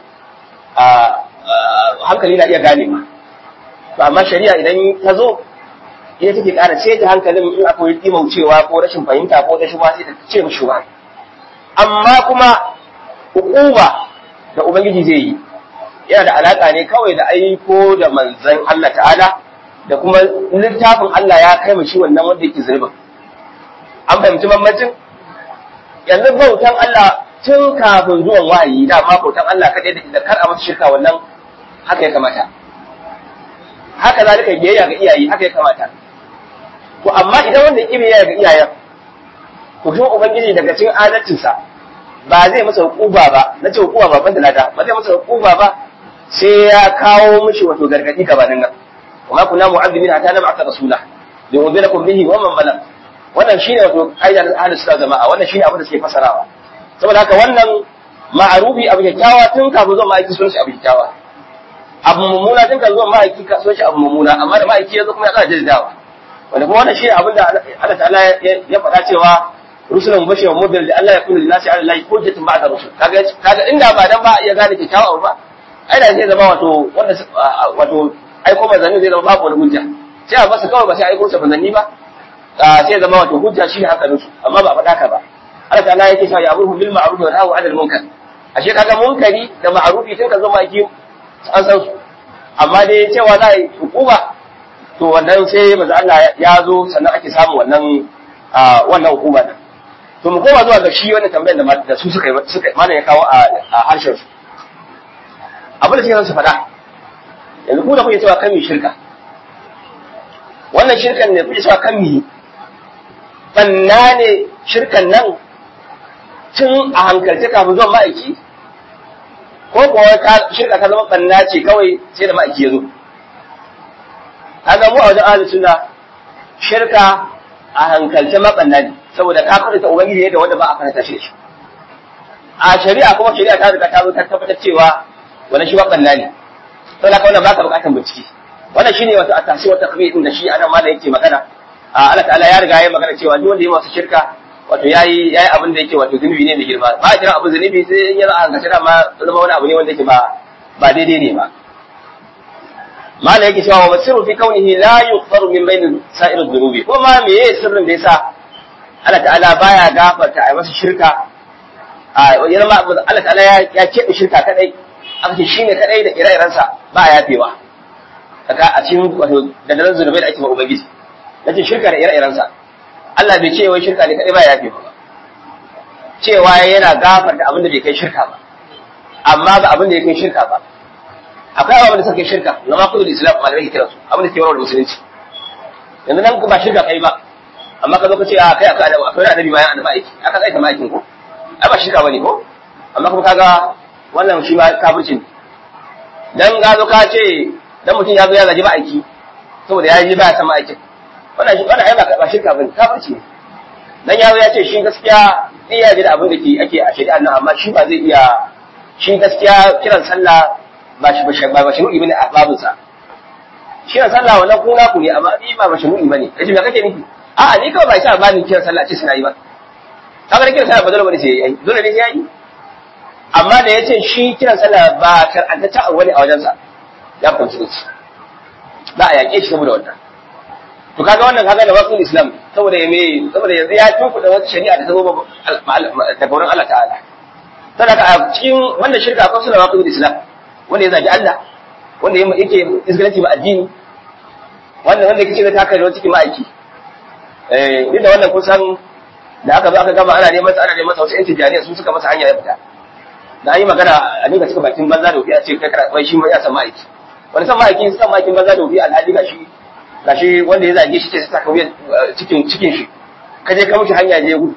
hankali na iya gane ma ba amma shari'a idan ta zo ita take ƙara ce ta hankalin in akwai dimaucewa ko rashin fahimta ko ta shuba sai ta ce mu shuba amma kuma hukuma da ubangiji zai yi yana da alaka ne kawai da aiko da manzon Allah ta'ala da kuma littafin Allah ya kai mu shi wannan wanda yake zurbin an fahimci mamacin yanzu bautan Allah tun kafin zuwan wahayi da ma bautan Allah kaɗai da kar a masa shirka wannan haka ya kamata haka zalika biyayya ga iyaye haka ya kamata to amma idan wanda ya biyayya ga iyayen to shi ubangiji daga cikin adalcinsa ba zai masa hukuba ba na ce hukuba ba banda lada ba zai masa hukuba ba sai ya kawo mishi wato gargadi gabanin nan kuma kunna mu'azzibin hatta na ba'atha rasula li unzirakum bihi wa man balag wannan shine wato ayyar ahlus sunna jama'a wannan shine abin da suke fasarawa saboda haka wannan ma'arufi abu kyakkyawa tun kafin zuwa ma'aiki sun shi abu kyakkyawa abu mummuna tun kafin zuwa ma'aiki ka sun shi abu mummuna amma da ma'aiki ya zo kuma ya ƙara jaddawa wanda kuma wannan shine abin da Allah ta'ala ya faɗa cewa rusulan mubashir wa mudhir da Allah ya kullu linasi ala Allah hujjatun ba'da rusul kaga kaga inda ba dan ba ya gane kyakkyawa ba ai da zai zama wato wanda wato aiko manzanni zai zama babu wani hujja sai a masa kawai ba sai aiko sa manzanni ba sai zama wato hujja shine hankalin su amma ba faɗa ka ba Allah ta'ala yake cewa ya'muru bil ma'ruf wa yanhahu 'anil munkar ashe kaga munkari da ma'rufi tun ka zama ki an san su amma dai cewa za a yi hukuma to wannan sai manzo Allah ya zo sannan ake samun wannan wannan hukuma din to mu koma zuwa ga shi wannan tambayar da da su suka suka mana ya kawo a harshen su abin da suke su faɗa yanzu ku da kuke cewa kan mi shirka wannan shirkan ne kuke cewa kan mi banna ne shirkan nan tun a hankalce kafin zuwan ma'aiki ko kuwa shirka ta zama banna ce kawai sai da ma'aiki ya zo kaga mu a wajen ahlus sunna shirka a hankalce mabanna ne saboda ka karanta ubangiji ne da wanda ba a karanta shi a shari'a kuma shari'a ta riga ta zo ta tabbatar cewa wannan shi mabanna ne saboda ka wannan baka bukatan bincike wannan shine wato atasi wa taqbi din da shi anan ma da yake magana Allah ta'ala ya riga ya magana cewa duk wanda ya masa shirka wato yayi yayi abin da yake wato zunubi ne mai girma ba a kira abu zunubi sai in yana an gashi ma zama wani abu ne wanda yake ba ba daidai ne ba mala yake cewa wa sirru fi kaunihi la yughfaru min bain sa'ir dhunubi ko ma me yake sirrin da yasa Allah ta'ala baya gafarta a masa shirka a yana ma Allah ta'ala ya ya kebe shirka kadai aka ce shine kadai da ire-irensa ba a yafewa kaka a cikin wato da daren zunubai da ake ma ubangiji nace shirka da ire-irensa Allah bai ce wai shirka ne kadai ba ya yafewa cewa yana gafarta abin da bai kai shirka ba amma ba abin da ya kai shirka ba akwai abin da suka kai shirka na ma kudu islam malamai ke kira su abin da ke warware musulunci yanzu nan ba shirka kai ba amma ka zo ka ce a kai akwai annabi akwai annabi bayan annabi aiki aka tsaita ma aikin ko ai ba shirka bane ko amma kuma kaga wannan shi ma kafirci ne dan ga zo ka ce dan mutum ya zo ya gaji ba aiki saboda ya ji ba ya san ma aikin wannan shi wannan ai ba shirka bane kafirci ne dan ya zo ya ce shi gaskiya iya ji da abin da ke ake a shari'a nan amma shi ba zai iya shi gaskiya kiran sallah ba shi ba ba shi bane a babinsa kiran sallah wannan ku na ku ne amma ni ba ba shi bane kace me kake nufi a'a ni kawai ba shi ba ni kiran sallah ce suna yi ba kaga kiran sallah ba dole bane sai yayi dole ne sai yayi amma da yace shi kiran sallah ba karanta ta wani a wajensa ya fahimci ne za a yaƙe shi saboda wannan to kaga wannan kaga da wasu islam saboda ya me saboda yanzu ya tuku da wata shari'a da ta zo daga wurin Allah ta'ala saboda a cikin wannan shirka akwai sunan wasu islam wanda ya zagi Allah wanda yake isgalanci ba addini wanda wanda yake ta kai da cikin ma'aiki eh duk da wannan kusan da aka zo aka gama ana neman ana neman wasu yan tijaniya sun suka masa hanya ya fita da yi magana a dinga cika bakin banza da wufi a ce kai kana wai shi ma ya san ma'aiki wani san ma'aikin san ma'aikin banza da wufi alhaji gashi gashi wanda ya zage shi ce saka wuyan cikin cikin shi ka je ka mushi hanya je gudu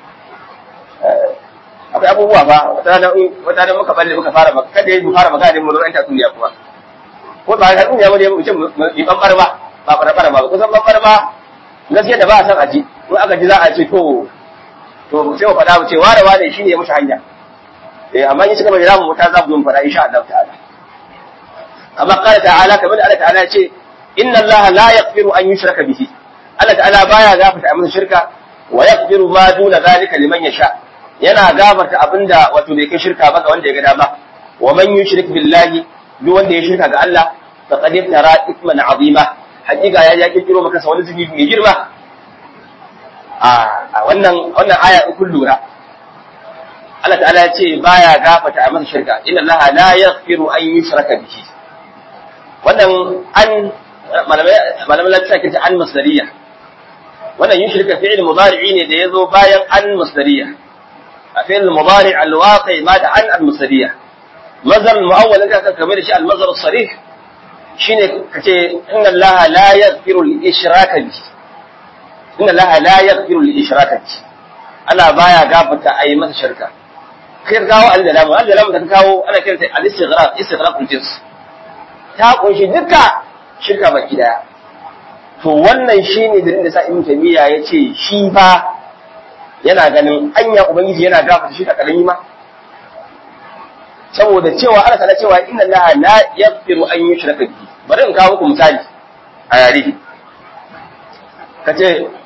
akwai abubuwa ba wata rana wata rana muka balle muka fara maka kada mu fara magana da mu zo ta duniya kuma ko ba ka duniya bane mu ce mu bambar ba ba fara fara ba kusan bambar ba gaskiya da ba a san aji in aka ji za a ce to to sai mu faɗa mu ce ware wane shine ya mushi hanya eh amma in suka bayyana mu ta za mu faɗa insha Allah ta'ala amma qala ta'ala kamar Allah ta'ala ce inna Allah la yaghfiru an yushraka bihi Allah ta'ala baya gafarta a masa shirka wa yaghfiru ma duna zalika liman yasha yana gafarta abinda wato bai kai shirka ba ga wanda ya ga dama wa man yushrik billahi duk wanda ya shirka ga Allah faqad tara ithman azima hakika ya ya kirkiro maka wani zunubi mai girma a wannan wannan aya in kun lura Allah ta'ala ya ce baya gafarta a masa shirka inna Allah la yaghfiru an yushraka bihi wannan an malamai malamai lafiya kinta an masdariya wannan yushrika fi'il mudari'i ne da yazo bayan an masdariya a fi'il mudari' al-waqi ma da an al-masdariya mazhar al-mu'awwal da ka kamar shi al-mazhar as-sarih shine kace inna Allah la yaghfiru al-ishraka bihi inna Allah la yaghfiru al-ishraka bihi Allah baya gafarta ayi masa shirka kai kawo al-dalamu al-dalamu da ka kawo ana kiranta al-istighraq istighraq al-jins ta kunshi duka shirka baki daya to wannan shine dalilin da sa Ibn Taymiyyah yace shi fa yana ganin anya ubangiji yana gafarta shi karami ma saboda cewa Allah ta'ala cewa inna Allah la yaghfiru an yushraka bihi bari in kawo muku misali a yare kace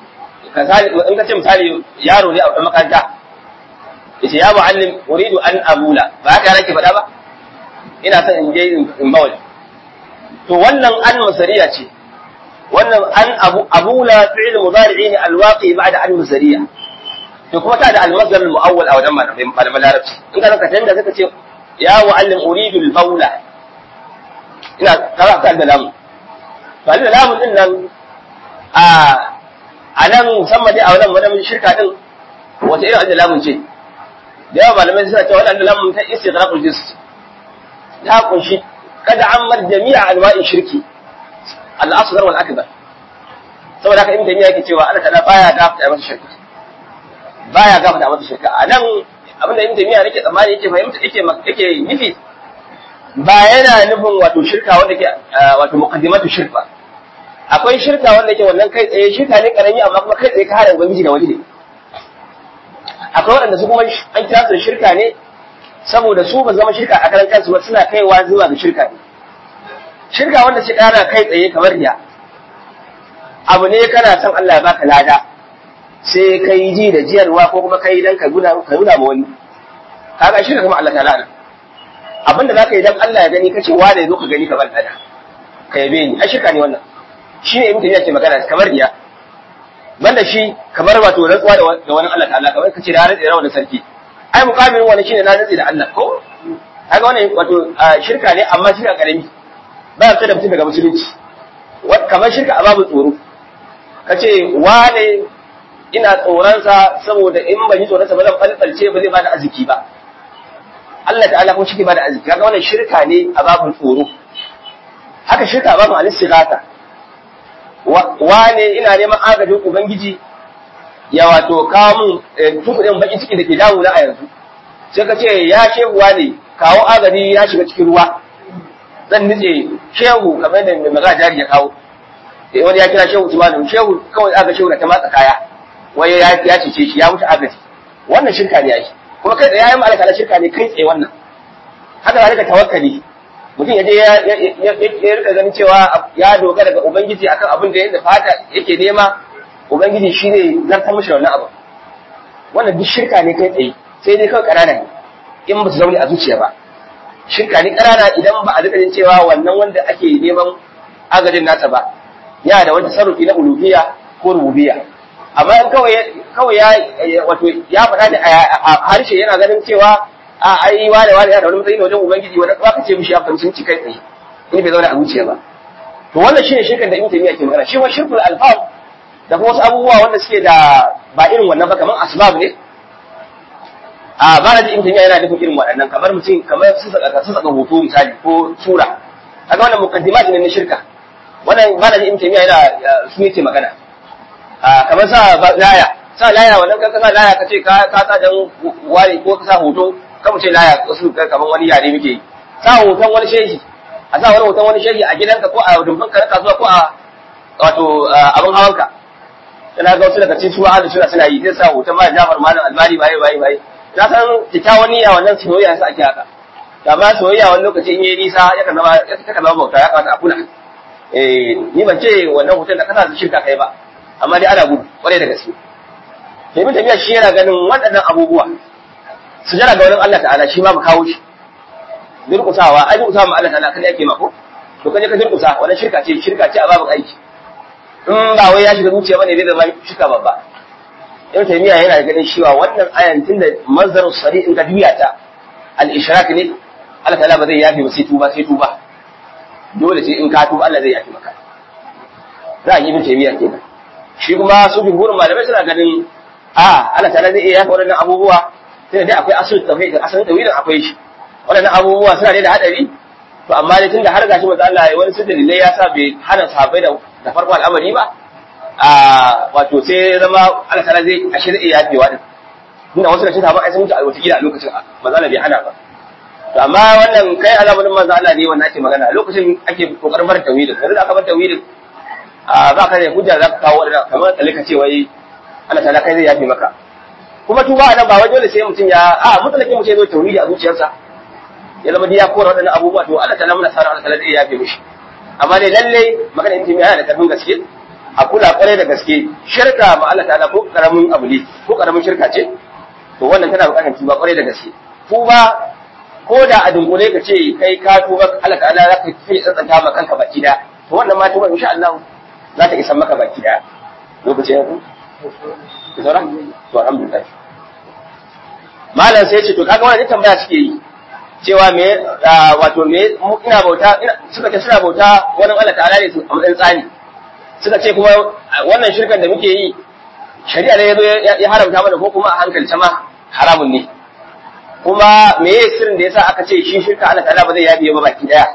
in kace misali yaro ne a makaranta yace ya muallim uridu an abula ba haka yake faɗa ba ina son in je in bawali to wannan an masariya ce wannan an abu abula fi'il mudari'i ne alwaqi ba'da an masariya to kuma ta da almasdar almuawwal a wajen malamai malaman larabci in ka zaka tanda zaka ce ya muallim uridu albawla ina kaza ka da lamu to da lamun din nan a a nan musamman dai a wannan wannan shirka din wata irin da lamun ce da yawa malamai suna cewa wannan lamun ta istighraqul jins ta kunshi kada ammar jami'a anwa'i shirki al-asghar wal akbar saboda haka ibn taymiya yake cewa Allah ta'ala baya gafarta masa shirka baya gafarta masa shirka anan abinda ibn taymiya yake tsammani yake fahimta yake yake nufi ba yana nufin wato shirka wanda ke wato muqaddimatu shirka akwai shirka wanda ke wannan kai tsaye shirka ne karami amma kuma kai tsaye ka hada ubangiji da wani ne akwai waɗanda su kuma an kira su shirka ne saboda su ba zama shirka a karan kansu ba suna kaiwa zuwa ga shirka ne shirka wanda ce kana kai tsaye kamar riya abu ne kana son Allah ya baka lada sai kai ji da jiyarwa ko kuma kai dan ka guna ka nuna ma wani kaga shirka kuma Allah ta'ala nan abinda zaka yi dan Allah ya gani kace wa da yazo ka gani ka bar lada ka yabe ni ai shirka ne wannan shi ne mutum yake magana kamar riya banda shi kamar wato rantsuwa da wani Allah ta'ala kamar kace da rantsi da wani sarki ai mukamin wani shine na rantsi da Allah ko kaga wannan wato shirka ne amma shirka karami ba ta da mutum daga musulunci kamar shirka a babu tsoro kace wane ina tsoronsa saboda in ban yi tsoronsa ba zan falfalce ba zai bada arziki ba Allah ta'ala kuma shi ke bada arziki kaga wannan shirka ne a babu tsoro haka shirka a babu al-istighatha wane ina neman agajin ubangiji ya wato kawo mun tukudin bakin ciki da ke damu na a yanzu sai ka ce ya shehuwa ne kawo agaji ya shiga cikin ruwa zan nitse shehu kamar da mai magana jari ya kawo wani ya kira shehu tumanu shehu kawai aga shehu na ta matsa kaya wai ya ya cece shi ya mutu agaji wannan shirka ne yayi kuma kai tsaye yayin malaka na shirka ne kai tsaye wannan haka zalika tawakkali mutum ya je ya rika ganin cewa ya dogara ga ubangiji akan abin da yadda fata yake nema ubangiji shi ne zartar mishi wannan abu wannan duk shirka ne kai tsaye sai dai kawai ƙanana ne in ba su zaune a zuciya ba shirka ne ƙanana idan ba a rika jin cewa wannan wanda ake neman agajin nasa ba yana da wani sarrufi na uluhiyya ko rububiyya amma in kawai kawai ya wato ya faɗa da a harshe yana ganin cewa a ai wane wane yana da wani matsayi na wajen ubangiji wanda ba ka ce mishi ya fahimci ci kai tsaye in bai zauna a zuciya ba to wannan shine shirkan da ibn taymiya ke magana shi wa shirkul alfaz da kuma wasu abubuwa wanda suke da ba irin wannan ba kamar asbab ne a ba na ji ibn taymiya yana nufin irin waɗannan kamar mutum kamar su saka su saka hoto misali ko sura kaga wannan muqaddimat ne na shirka wannan ba na ji ibn taymiya yana su yake magana a kamar sa laya sa laya wannan kan kasa laya kace ka ka sa dan ware ko ka sa hoto kamar ce laya su kamar wani yare muke yi sa hoton wani shehi a sa wani hoton wani shehi a gidanka ko a dumban ka na kasuwa ko a wato abin hawanka ina ga wasu daga cikin su ahli suna suna yi zai sa hoton ma Jafar Malam Albani bai bai bai na san kyakkyawan niyya wannan soyayya sa ake haka amma soyayya wani lokaci in yayi nisa ya kan zama ya kan zama bauta ya kamata a kula eh ni ban ce wannan hoton da kasa su shirka kai ba amma dai ana gudu kwarai da gaske sai mun tafiya shi yana ganin waɗannan abubuwa su jira ga wurin Allah ta'ala shi ma mu kawo shi durƙusawa ai durƙusawa ma Allah ta'ala kada yake mako to kaje ka durƙusa wannan shirka ce shirka ce a babin aiki in ba wai ya shiga zuciya bane zai zama shirka babba ibn taymiya yana ganin cewa wannan ayan tunda manzaru sari in ka juya ta al ishrak ne Allah ta'ala ba zai yafi ba sai tuba sai tuba dole sai in ka tuba Allah zai yafi maka za a yi ibn taymiya kenan shi kuma su jumhurin malamai suna ganin a Allah ta'ala zai iya yafi waɗannan abubuwa sai dai akwai asul tauhid asalin tauhidin akwai shi waɗannan abubuwa suna da hadari to amma dai tunda har gashi manzo Allah ya wani sun dalilai ya sa bai hana sahabbai da da farko al'amari ba a wato sai zama Allah ta'ala zai ashe zai iya yafewa din tunda wasu da shi sahabbai sun mutu a wata gida a lokacin manzo Allah bai hana ba to amma wannan kai azamin manzo Allah ne wannan ake magana lokacin ake kokarin bar tauhidin yanzu da aka bar tauhidin a ba ka da hujja za ka kawo wadannan kamar tsalle ka ce wai Allah ta'ala kai zai yafe maka kuma tuba nan ba wai dole sai mutum ya a mutlaki mutum ya zo tauhidi a zuciyarsa ya zama ya kora waɗannan abubuwa to Allah ta'ala muna sa Allah ta'ala zai yafe mishi amma dai lalle magana intimi yana da karfin gaske a kula kwarai da gaske shirka ma Allah ta'ala ko karamin abu ne ko karamin shirka ce to wannan tana buƙatar tuba kwarai da gaske tuba ko da a dunkule ka ce kai ka tuba Allah ta'ala za ka fi tsantsanta ma kanka baki da to wannan ma tuba insha Allah za ta isa maka baki da lokacin ya ku sauran to alhamdulillah malam sai ce to kaga wannan tambaya suke yi cewa me wato me ina bauta suka ce suna bauta wani Allah ta'ala ne a matsayin tsani suka ce kuma wannan shirkan da muke yi shari'a ne ya haramta mana ko kuma a hankalce ma haramun ne kuma me ye sirrin da yasa aka ce shi shirka Allah ta'ala ba zai yabiye ba baki daya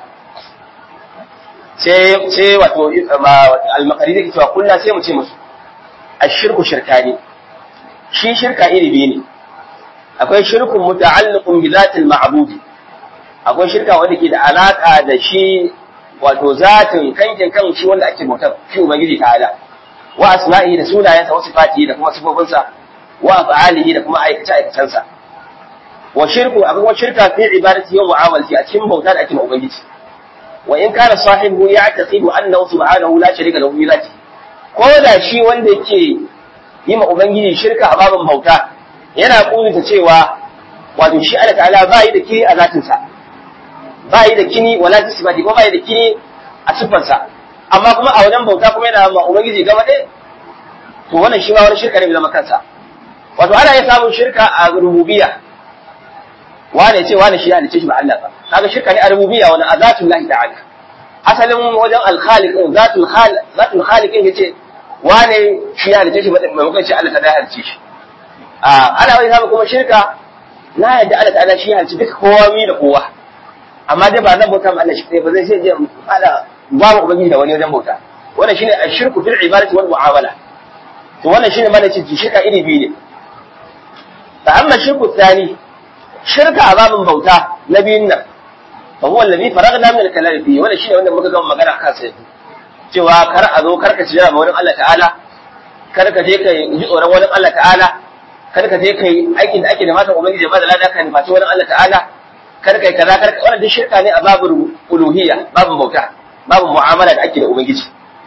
sai sai wato al-maqari da cewa kullu sai mu ce musu ashirku shirkani shi shirka iri biyu ne akwai shirkun muta'alliqun bi zatil ma'budi akwai shirka wanda ke da alaka da shi wato zatin kankin kan shi wanda ake bautar shi ubangiji ta'ala wa asma'i da sunayensa wa sifatihi da kuma sifofinsa wa af'alihi da kuma aikace aikacensa wa shirku akwai kuma shirka fi ibadati wa mu'amalati a cikin bauta da ake ma ubangiji wa in kana sahibu ya'taqidu annahu subhanahu la sharika lahu bi zati ko da shi wanda yake yi ma ubangiji shirka a babin bauta yana kunta cewa wato shi Allah ta'ala ba yi da kini a zatinsa ba yi da kini wala tisbati ko ba yi da kini a sifarsa amma kuma a wajen bauta kuma yana ma ubangiji gaba ɗaya to wannan shi ma wani shirka ne bai zama kansa wato ana iya samun shirka a rububiyya wane ce wane shi ya halice shi ba Allah ba kaga shirka ne a rububiyya wani a zatin lahi ta'ala asalin wajen al-khaliq zatul khaliq zatul khaliq yace wane shi ya halice shi ba maimakon ce Allah ta da halice shi ana wani samun kuma shirka na yadda Allah ta'ala shi halci duka kowa mi da kowa amma dai ba zan bauta ma Allah shi kai ba zai sai je fada ba mu ubangiji da wani wajen bauta wannan shine ashirku fil ibadati wal mu'amala to wannan shine mana ce shirka iri biyu ne fa amma shirku tsani shirka a babin bauta na biyun nan fa huwa alladhi faragna min al-kalam fi wannan shine wanda muka gama magana akan sa cewa kar a zo kar ka ci jira wurin Allah ta'ala kar ka je ka ji tsoron wurin Allah ta'ala kada ka je kai aikin da ake da matan ubangiji ba da lada ka nufaci wani Allah ta'ala kar kai kaza kar wannan duk shirka ne a babul uluhiyya babul bauta babul mu'amala da ake da ubangiji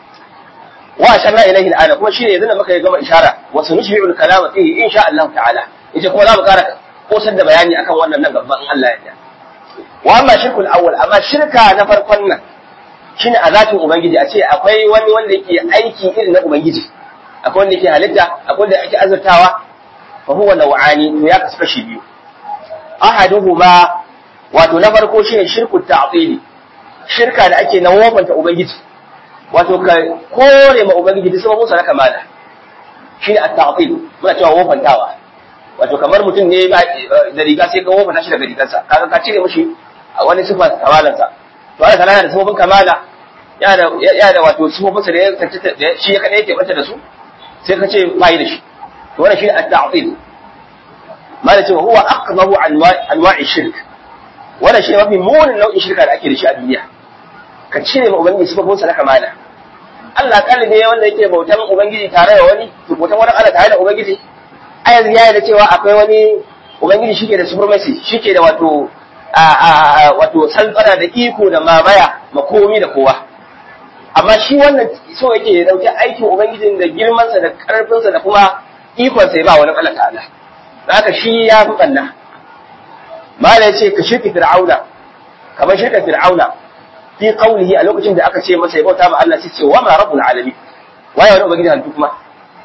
wa shanna ilaihi al'ana kuma shine yanzu da muka gama ishara wa sunushi'ul kalama fihi insha Allah ta'ala yace kuma za mu kara kosar da bayani akan wannan nan gaban in Allah ya yarda wa amma shirkul awwal amma shirka na farkon nan shine a zatin ubangiji a ce akwai wani wanda yake aiki irin na ubangiji akwai wanda yake halitta akwai wanda yake azurtawa fa huwa naw'ani to ya kasu kashi biyu ahaduhuma wato na farko shine shirku ta'tili shirka da ake na wofanta ubangiji wato ka kore ma ubangiji duk sababin sa na kamala shine at-ta'til muna cewa wofantawa wato kamar mutum ne da riga sai ka wofanta shi daga rigarsa kaga ka cire mishi wani sifa kamalansa to Allah ta'ala da sababin kamala ya da ya da wato sababin sa da ya tantance shi ya kada yake bata da su sai ka ce bai da shi to wannan shine at-ta'til mala cewa huwa aqdahu anwa'i shirk wannan shine mafi munin nau'in shirka da ake da shi a duniya ka cire ma ubangiji sifofin sa na kamala Allah kalli ne wanda yake bautan ubangiji tare da wani to bautan wani Allah tare da ubangiji a yanzu ya da cewa akwai wani ubangiji shike da supremacy shike da wato wato saltsara da iko da mamaya makomi da kowa amma shi wannan so yake ya dauki aikin ubangijin da girmansa da karfinsa da kuma ikonsa ya ba wani Allah ta'ala haka shi ya fi ɓanna mala ya ce ka shirki fir'auna kamar shirka fir'auna fi qawlihi a lokacin da aka ce masa ya bauta ma Allah sai ce wa ma rabbul alamin waye wani ubangiji halittu kuma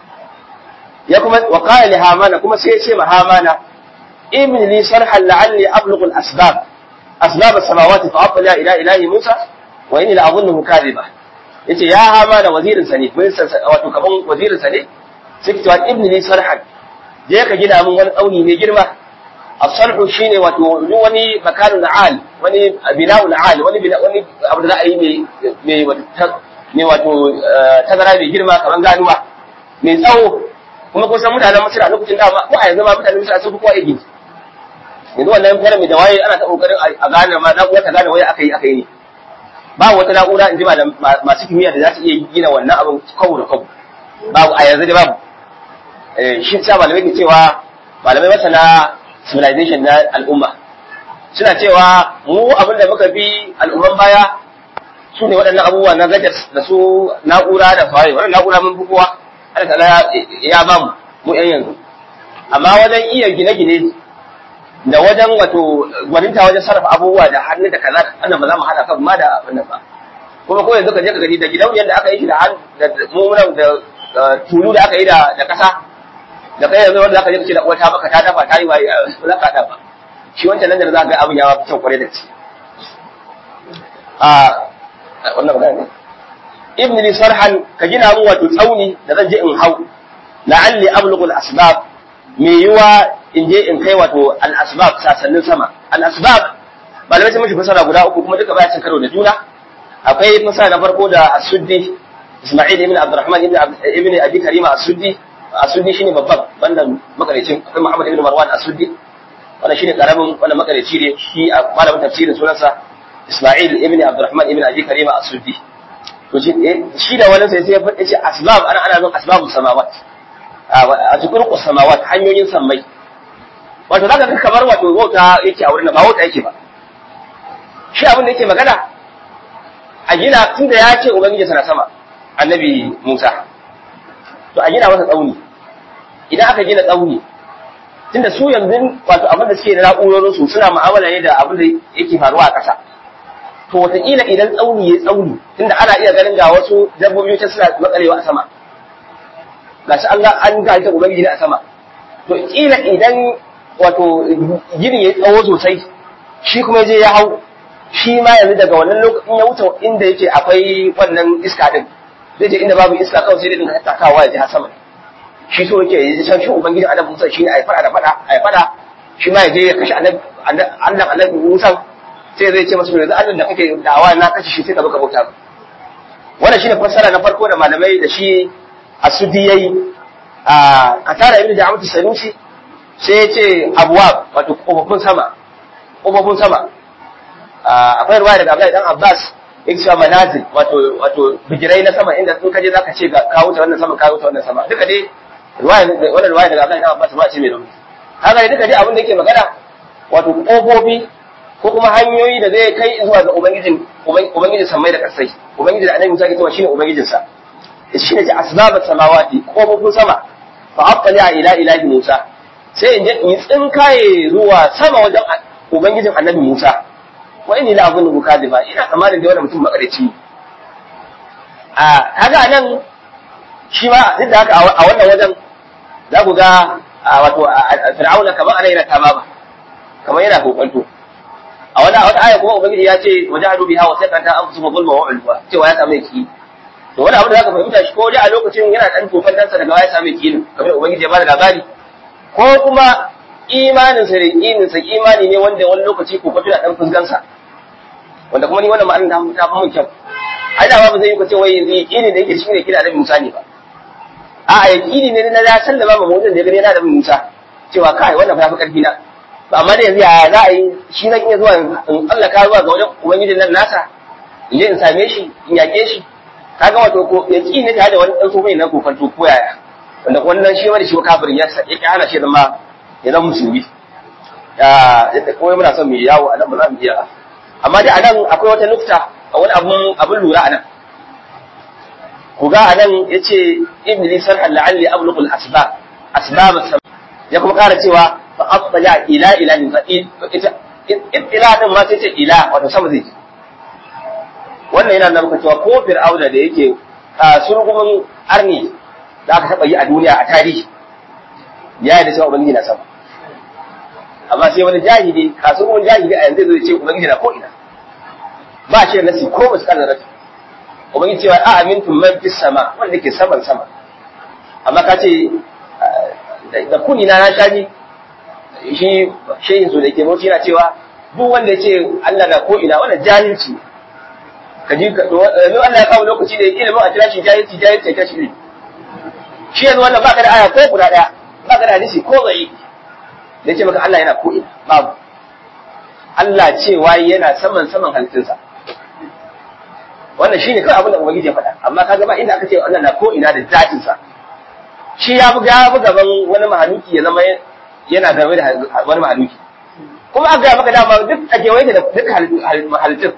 ya kuma wa qala li hamana kuma sai ya ce ma hamana ibn li sarhan la'alli ablughu al asbab asbab as-samawati fa aqla ila ilahi musa wa inni la'adhunnuhu kadhiba yace ya hamana wazirin sa ne wato kaman wazirin sa ne sai ki ce ibn li sarhan je ka gina min wani tsauni mai girma as-sarhu shine wato duk wani makanun al wani bina'ul al wani bina wani abu da za a yi mai mai wato tazara mai girma kamar ganuwa mai tsawo kuma kun san mutanen Misra a lokacin da ko a yanzu ma mutanen Misra sun fi kowa igi yanzu wannan fara mai da waye ana ta kokarin a gane ma na'ura ta gane waye aka yi aka yi ne ba wata na'ura in ji masu kimiyya da za su iya gina wannan abin kawo da kawo babu a yanzu da babu shi sa malamai ke cewa malamai masana civilization na al'umma suna cewa mu abin da muka bi al'umman baya su ne waɗannan abubuwa na gajas da su na'ura da fawaye wannan na'ura mun fi kowa Allah ta'ala ya ba mu mu yan yanzu amma wajen iya gine-gine da wajen wato gwaninta wajen sarrafa abubuwa da hannu da kaza annan ba za mu haɗa kan ma da abin nan ba kuma ko yanzu ka je ka gani da gidauniyar da aka yi shi da mummunan da tulu da aka yi da ƙasa da kai yanzu wanda zaka je ka ce da uwata maka ta dafa ta yi waye ba za ka dafa shi wancan nan da za ka ga abin ya fi kyau kwarai da gaske a wannan magana ne ibn li sarhan ka gina mun wato tsauni da zan je in hau la'alli ablughu al-asbab me yiwa in je in kai wato al-asbab sasannin sama al-asbab malamai sun mishi fasara guda uku kuma duka baya cin karo da juna akwai fasara na farko da as-suddi Isma'il ibn Abdurrahman ibn Abi Karima as-Suddi Asuddi shine babban wannan makarecin akwai Muhammad ibn Marwan Asuddi wannan shine karamin wannan makareci ne shi a malamin tafsirin sunansa Isma'il ibn Abdurrahman ibn Abi Karima Asuddi to shi shi da wannan sai sai ya faɗi asbab ana ana zan asbabus samawat a cikin samawat hanyoyin sammai wato zaka ga kamar wato wauta yake a wurin ba wauta yake ba shi abin da yake magana a gina tunda ya ce ubangiji sana sama annabi Musa to a gina masa tsauni idan aka gina tsauni tunda su yanzu wato abin da suke da na'urorin su suna mu'amala ne da abin da yake faruwa a ƙasa to wataƙila idan tsauni ya tsauni tunda ana iya ganin ga wasu dabbobi ta suna matsalewa a sama gashi an ga an ga ita ubangiji ne a sama to kila idan wato gini ya tsawo sosai shi kuma je ya hau shi ma yanzu daga wannan lokacin ya wuce inda yake akwai wannan iska din zai je inda babu iska kawai sai dai dinga takawa ya ji har sama shi so yake yi san shi ubangiji annabi Musa shi ne ai fada da fada ai fada shi ma ya je ya kashe annabi Allah annabi Musa sai zai ce masa yanzu Allah da kake dawa na kashe shi sai ka baka bauta wannan shine fassara na farko da malamai da shi asudi yayi a katara ibnu da'amatu sanusi sai ya ce abwab wato kofofin sama kofofin sama akwai ruwaya daga Abdullahi dan Abbas yake cewa manazil wato wato bijirai na sama inda in kaje zaka ce ga kawo ta wannan sama kawo ta wannan sama duka dai ruwaya wannan ruwaya daga Abdullahi dan Abbas ruwaya ce mai rauni haka ne duka dai abin da yake magana wato kofofi ko kuma hanyoyi da zai kai zuwa ga ubangijin ubangijin samai da kasai ubangijin da annabi Musa ke cewa shine ubangijin sa shine ji asbabat samawati kofofin sama fa aqali ila ilahi Musa sai in je in tsinkaye zuwa sama wajen ubangijin annabi Musa wa inni la azunnu kadiba ina tsammanin da wannan mutum makarici a kaga nan shi ma duk da haka a wannan wajen za ku ga wato fir'auna kamar ana yana tama ba kamar yana kokonto a wani wata aya kuma ubangiji ya ce wajahadu biha wa sakata anfusuhum zulma wa ulwa cewa ya samu yaki to wani abu da zaka fahimta shi ko dai a lokacin yana dan tofan dansa daga ya samu yaki kamar ubangiji ya bada labari ko kuma imanin sa da imanin sa imani ne wanda wani lokaci ko kwato da dan fusgansa wanda kuma ni wannan ma'anar ta fi mun kyau ai da ba zai yi ko ce wai yanzu yaqini da yake shi ne kira da Musa ne ba a yaqini ne na ya sallama ma mutum da ya gani yana da Musa cewa kai wannan fa ya fi karfi na ba amma da yanzu ya za a yi shi zan iya zuwa in Allah ka zuwa ga wajen ubangijin nan nasa in je in same shi in yaƙe shi kaga wato ko yaqini ne tare da wani dan sofa na kofanto ko yaya wanda wannan shi wani shi kafirin ya ya hana shi zama ya zama musulmi ya kuma muna son mu yawo a nan ba za mu iya amma dai a nan akwai wata nukta a wani abun abun lura a nan ku ga a nan ya ce ibn lisan la'alli abluqul asbab asbab ya kuma ƙara cewa fa asbala ila ila min fa ita ila din ma sai ce ila wato sama zai wannan yana nuna maka cewa ko fir'auna da yake surgumin arni da aka taɓa yi a duniya a tarihi ya yi da cewa ubangiji na sama amma sai wani jahili kasuwan jahili a yanzu zai ce ubangiji na ko ina ba shi da nasi ko ba su kana rasu ubangiji cewa a amintum man fis sama wanda ke saman sama amma ka ce da kuni na na shaji shi shehin su da ke bauchi yana cewa duk wanda ya ce Allah na ko ina wannan jahilci ka ji ka yanzu Allah ya kawo lokaci da ilimin a kira shi jahilci jahilci ta shi shi yanzu wannan baka da aya ko guda daya baka da hadisi ko zai da ce maka Allah yana ko ina babu Allah cewa yana saman saman halittunsa wannan shine kawai abin da ubangiji ya faɗa amma kaga ba inda aka ce Allah na ko ina da zatin sa shi ya buga ya buga gaban wani mahaluki ya zama yana game da wani mahaluki kuma aka ga maka dama duk a kewaye da duk halittun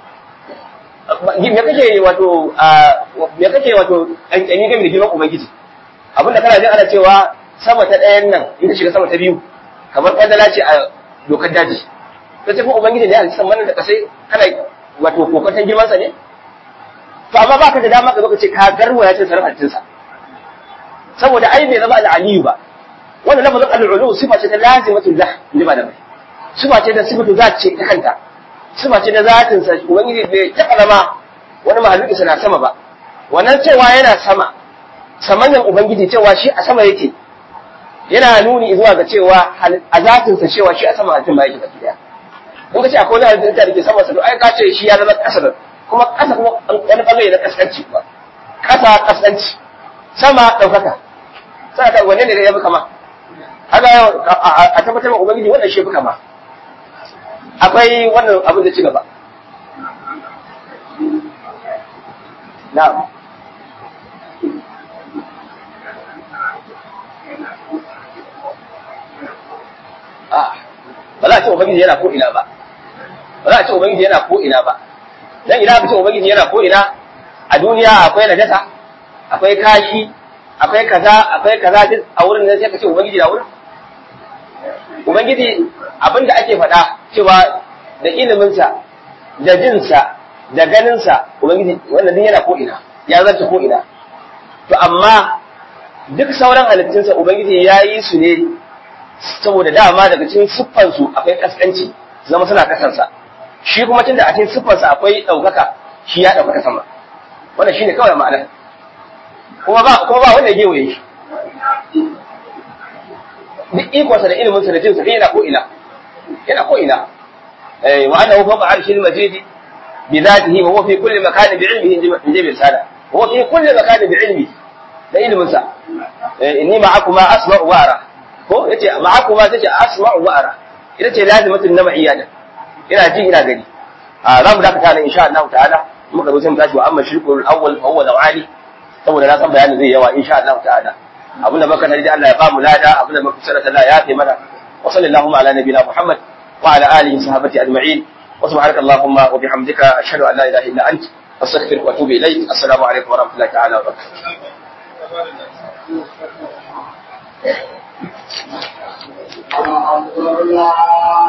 me kake wato me kake wato kankani game da girman ubangiji abinda kana jin ana cewa sama ta ɗayan nan in ta shiga sama ta biyu kamar kwandala ce a dokar daji ta ce kuma ubangiji ne a cikin manan da kasai kana wato kokantan girmansa ne to amma baka da dama ka zo ka ce ka garwa ya ce sarrafantinsa saboda ai bai zama al'aliyu ba wannan lafazin al'ulu sifa ce ta lazimatu zah ni ba da mai sifa ce da sifatu zat ce ta kanta sifa ce da zatin sa ubangiji bai taɓa zama wani mahaluki sana sama ba wannan cewa yana sama samanyan ubangiji cewa shi a sama yake yana nuni zuwa ga cewa a zatin sa cewa shi a sama halittun ba yake baki daya in ka ce akwai wani halittun da ke sama sa to ai ka ce shi ya zama ƙasa da kuma ƙasa kuma wani bangare na kaskanci ba ƙasa kaskanci sama ɗaukaka sai ka wanne ne ya fi kama haka a tabbatar wa ubangiji wannan shi fi kama akwai wannan abin da ci gaba na'am ba za a ce ubangiji yana ko ina ba ba za a ce ubangiji yana ko ina ba dan ina ka ce ubangiji yana ko ina a duniya akwai najasa akwai kashi akwai kaza akwai kaza duk a wurin da sai ka ce ubangiji na wurin ubangiji abin da ake faɗa cewa da iliminsa da jinsa da ganinsa ubangiji wannan duk yana ko ina ya zarta ko ina to amma duk sauran halittunsa ubangiji ya yi su ne saboda dama daga cikin siffansu akwai kaskanci zama suna kasansa shi kuma tunda a cikin siffansa akwai ɗaukaka shi ya ɗaukaka sama wannan shine kawai ma'ana kuma ba kuma ba wanda ya gewaye shi duk ikonsa da iliminsa da jinsa yana ko ina yana ko ina eh wa annahu fawqa arshil majid bi dhatihi wa huwa fi kulli makanin bi ilmihi in jibil sada wa fi kulli makanin bi ilmihi da iliminsa eh inni ma'akuma asma'u wa ara ko yace ma'akuma tace asma'u wa ara ita ce lazimatun na ma'iyada ina ji ina gani a za mu dakata nan insha Allah ta'ala muka zo sai mu tashi wa amma shirkul awwal fa huwa dawali saboda na san bayanin zai yawa insha Allah ta'ala abinda muka tare da Allah ya ba mu lada abinda muka tsara Allah ya fi mana wa sallallahu ala nabiyina Muhammad وعلى آله وصحبه أجمعين وسبحانك اللهم وبحمدك أشهد أن لا إله إلا أنت أستغفرك وأتوب إليك السلام عليكم ورحمة الله تعالى وبركاته الحمد لله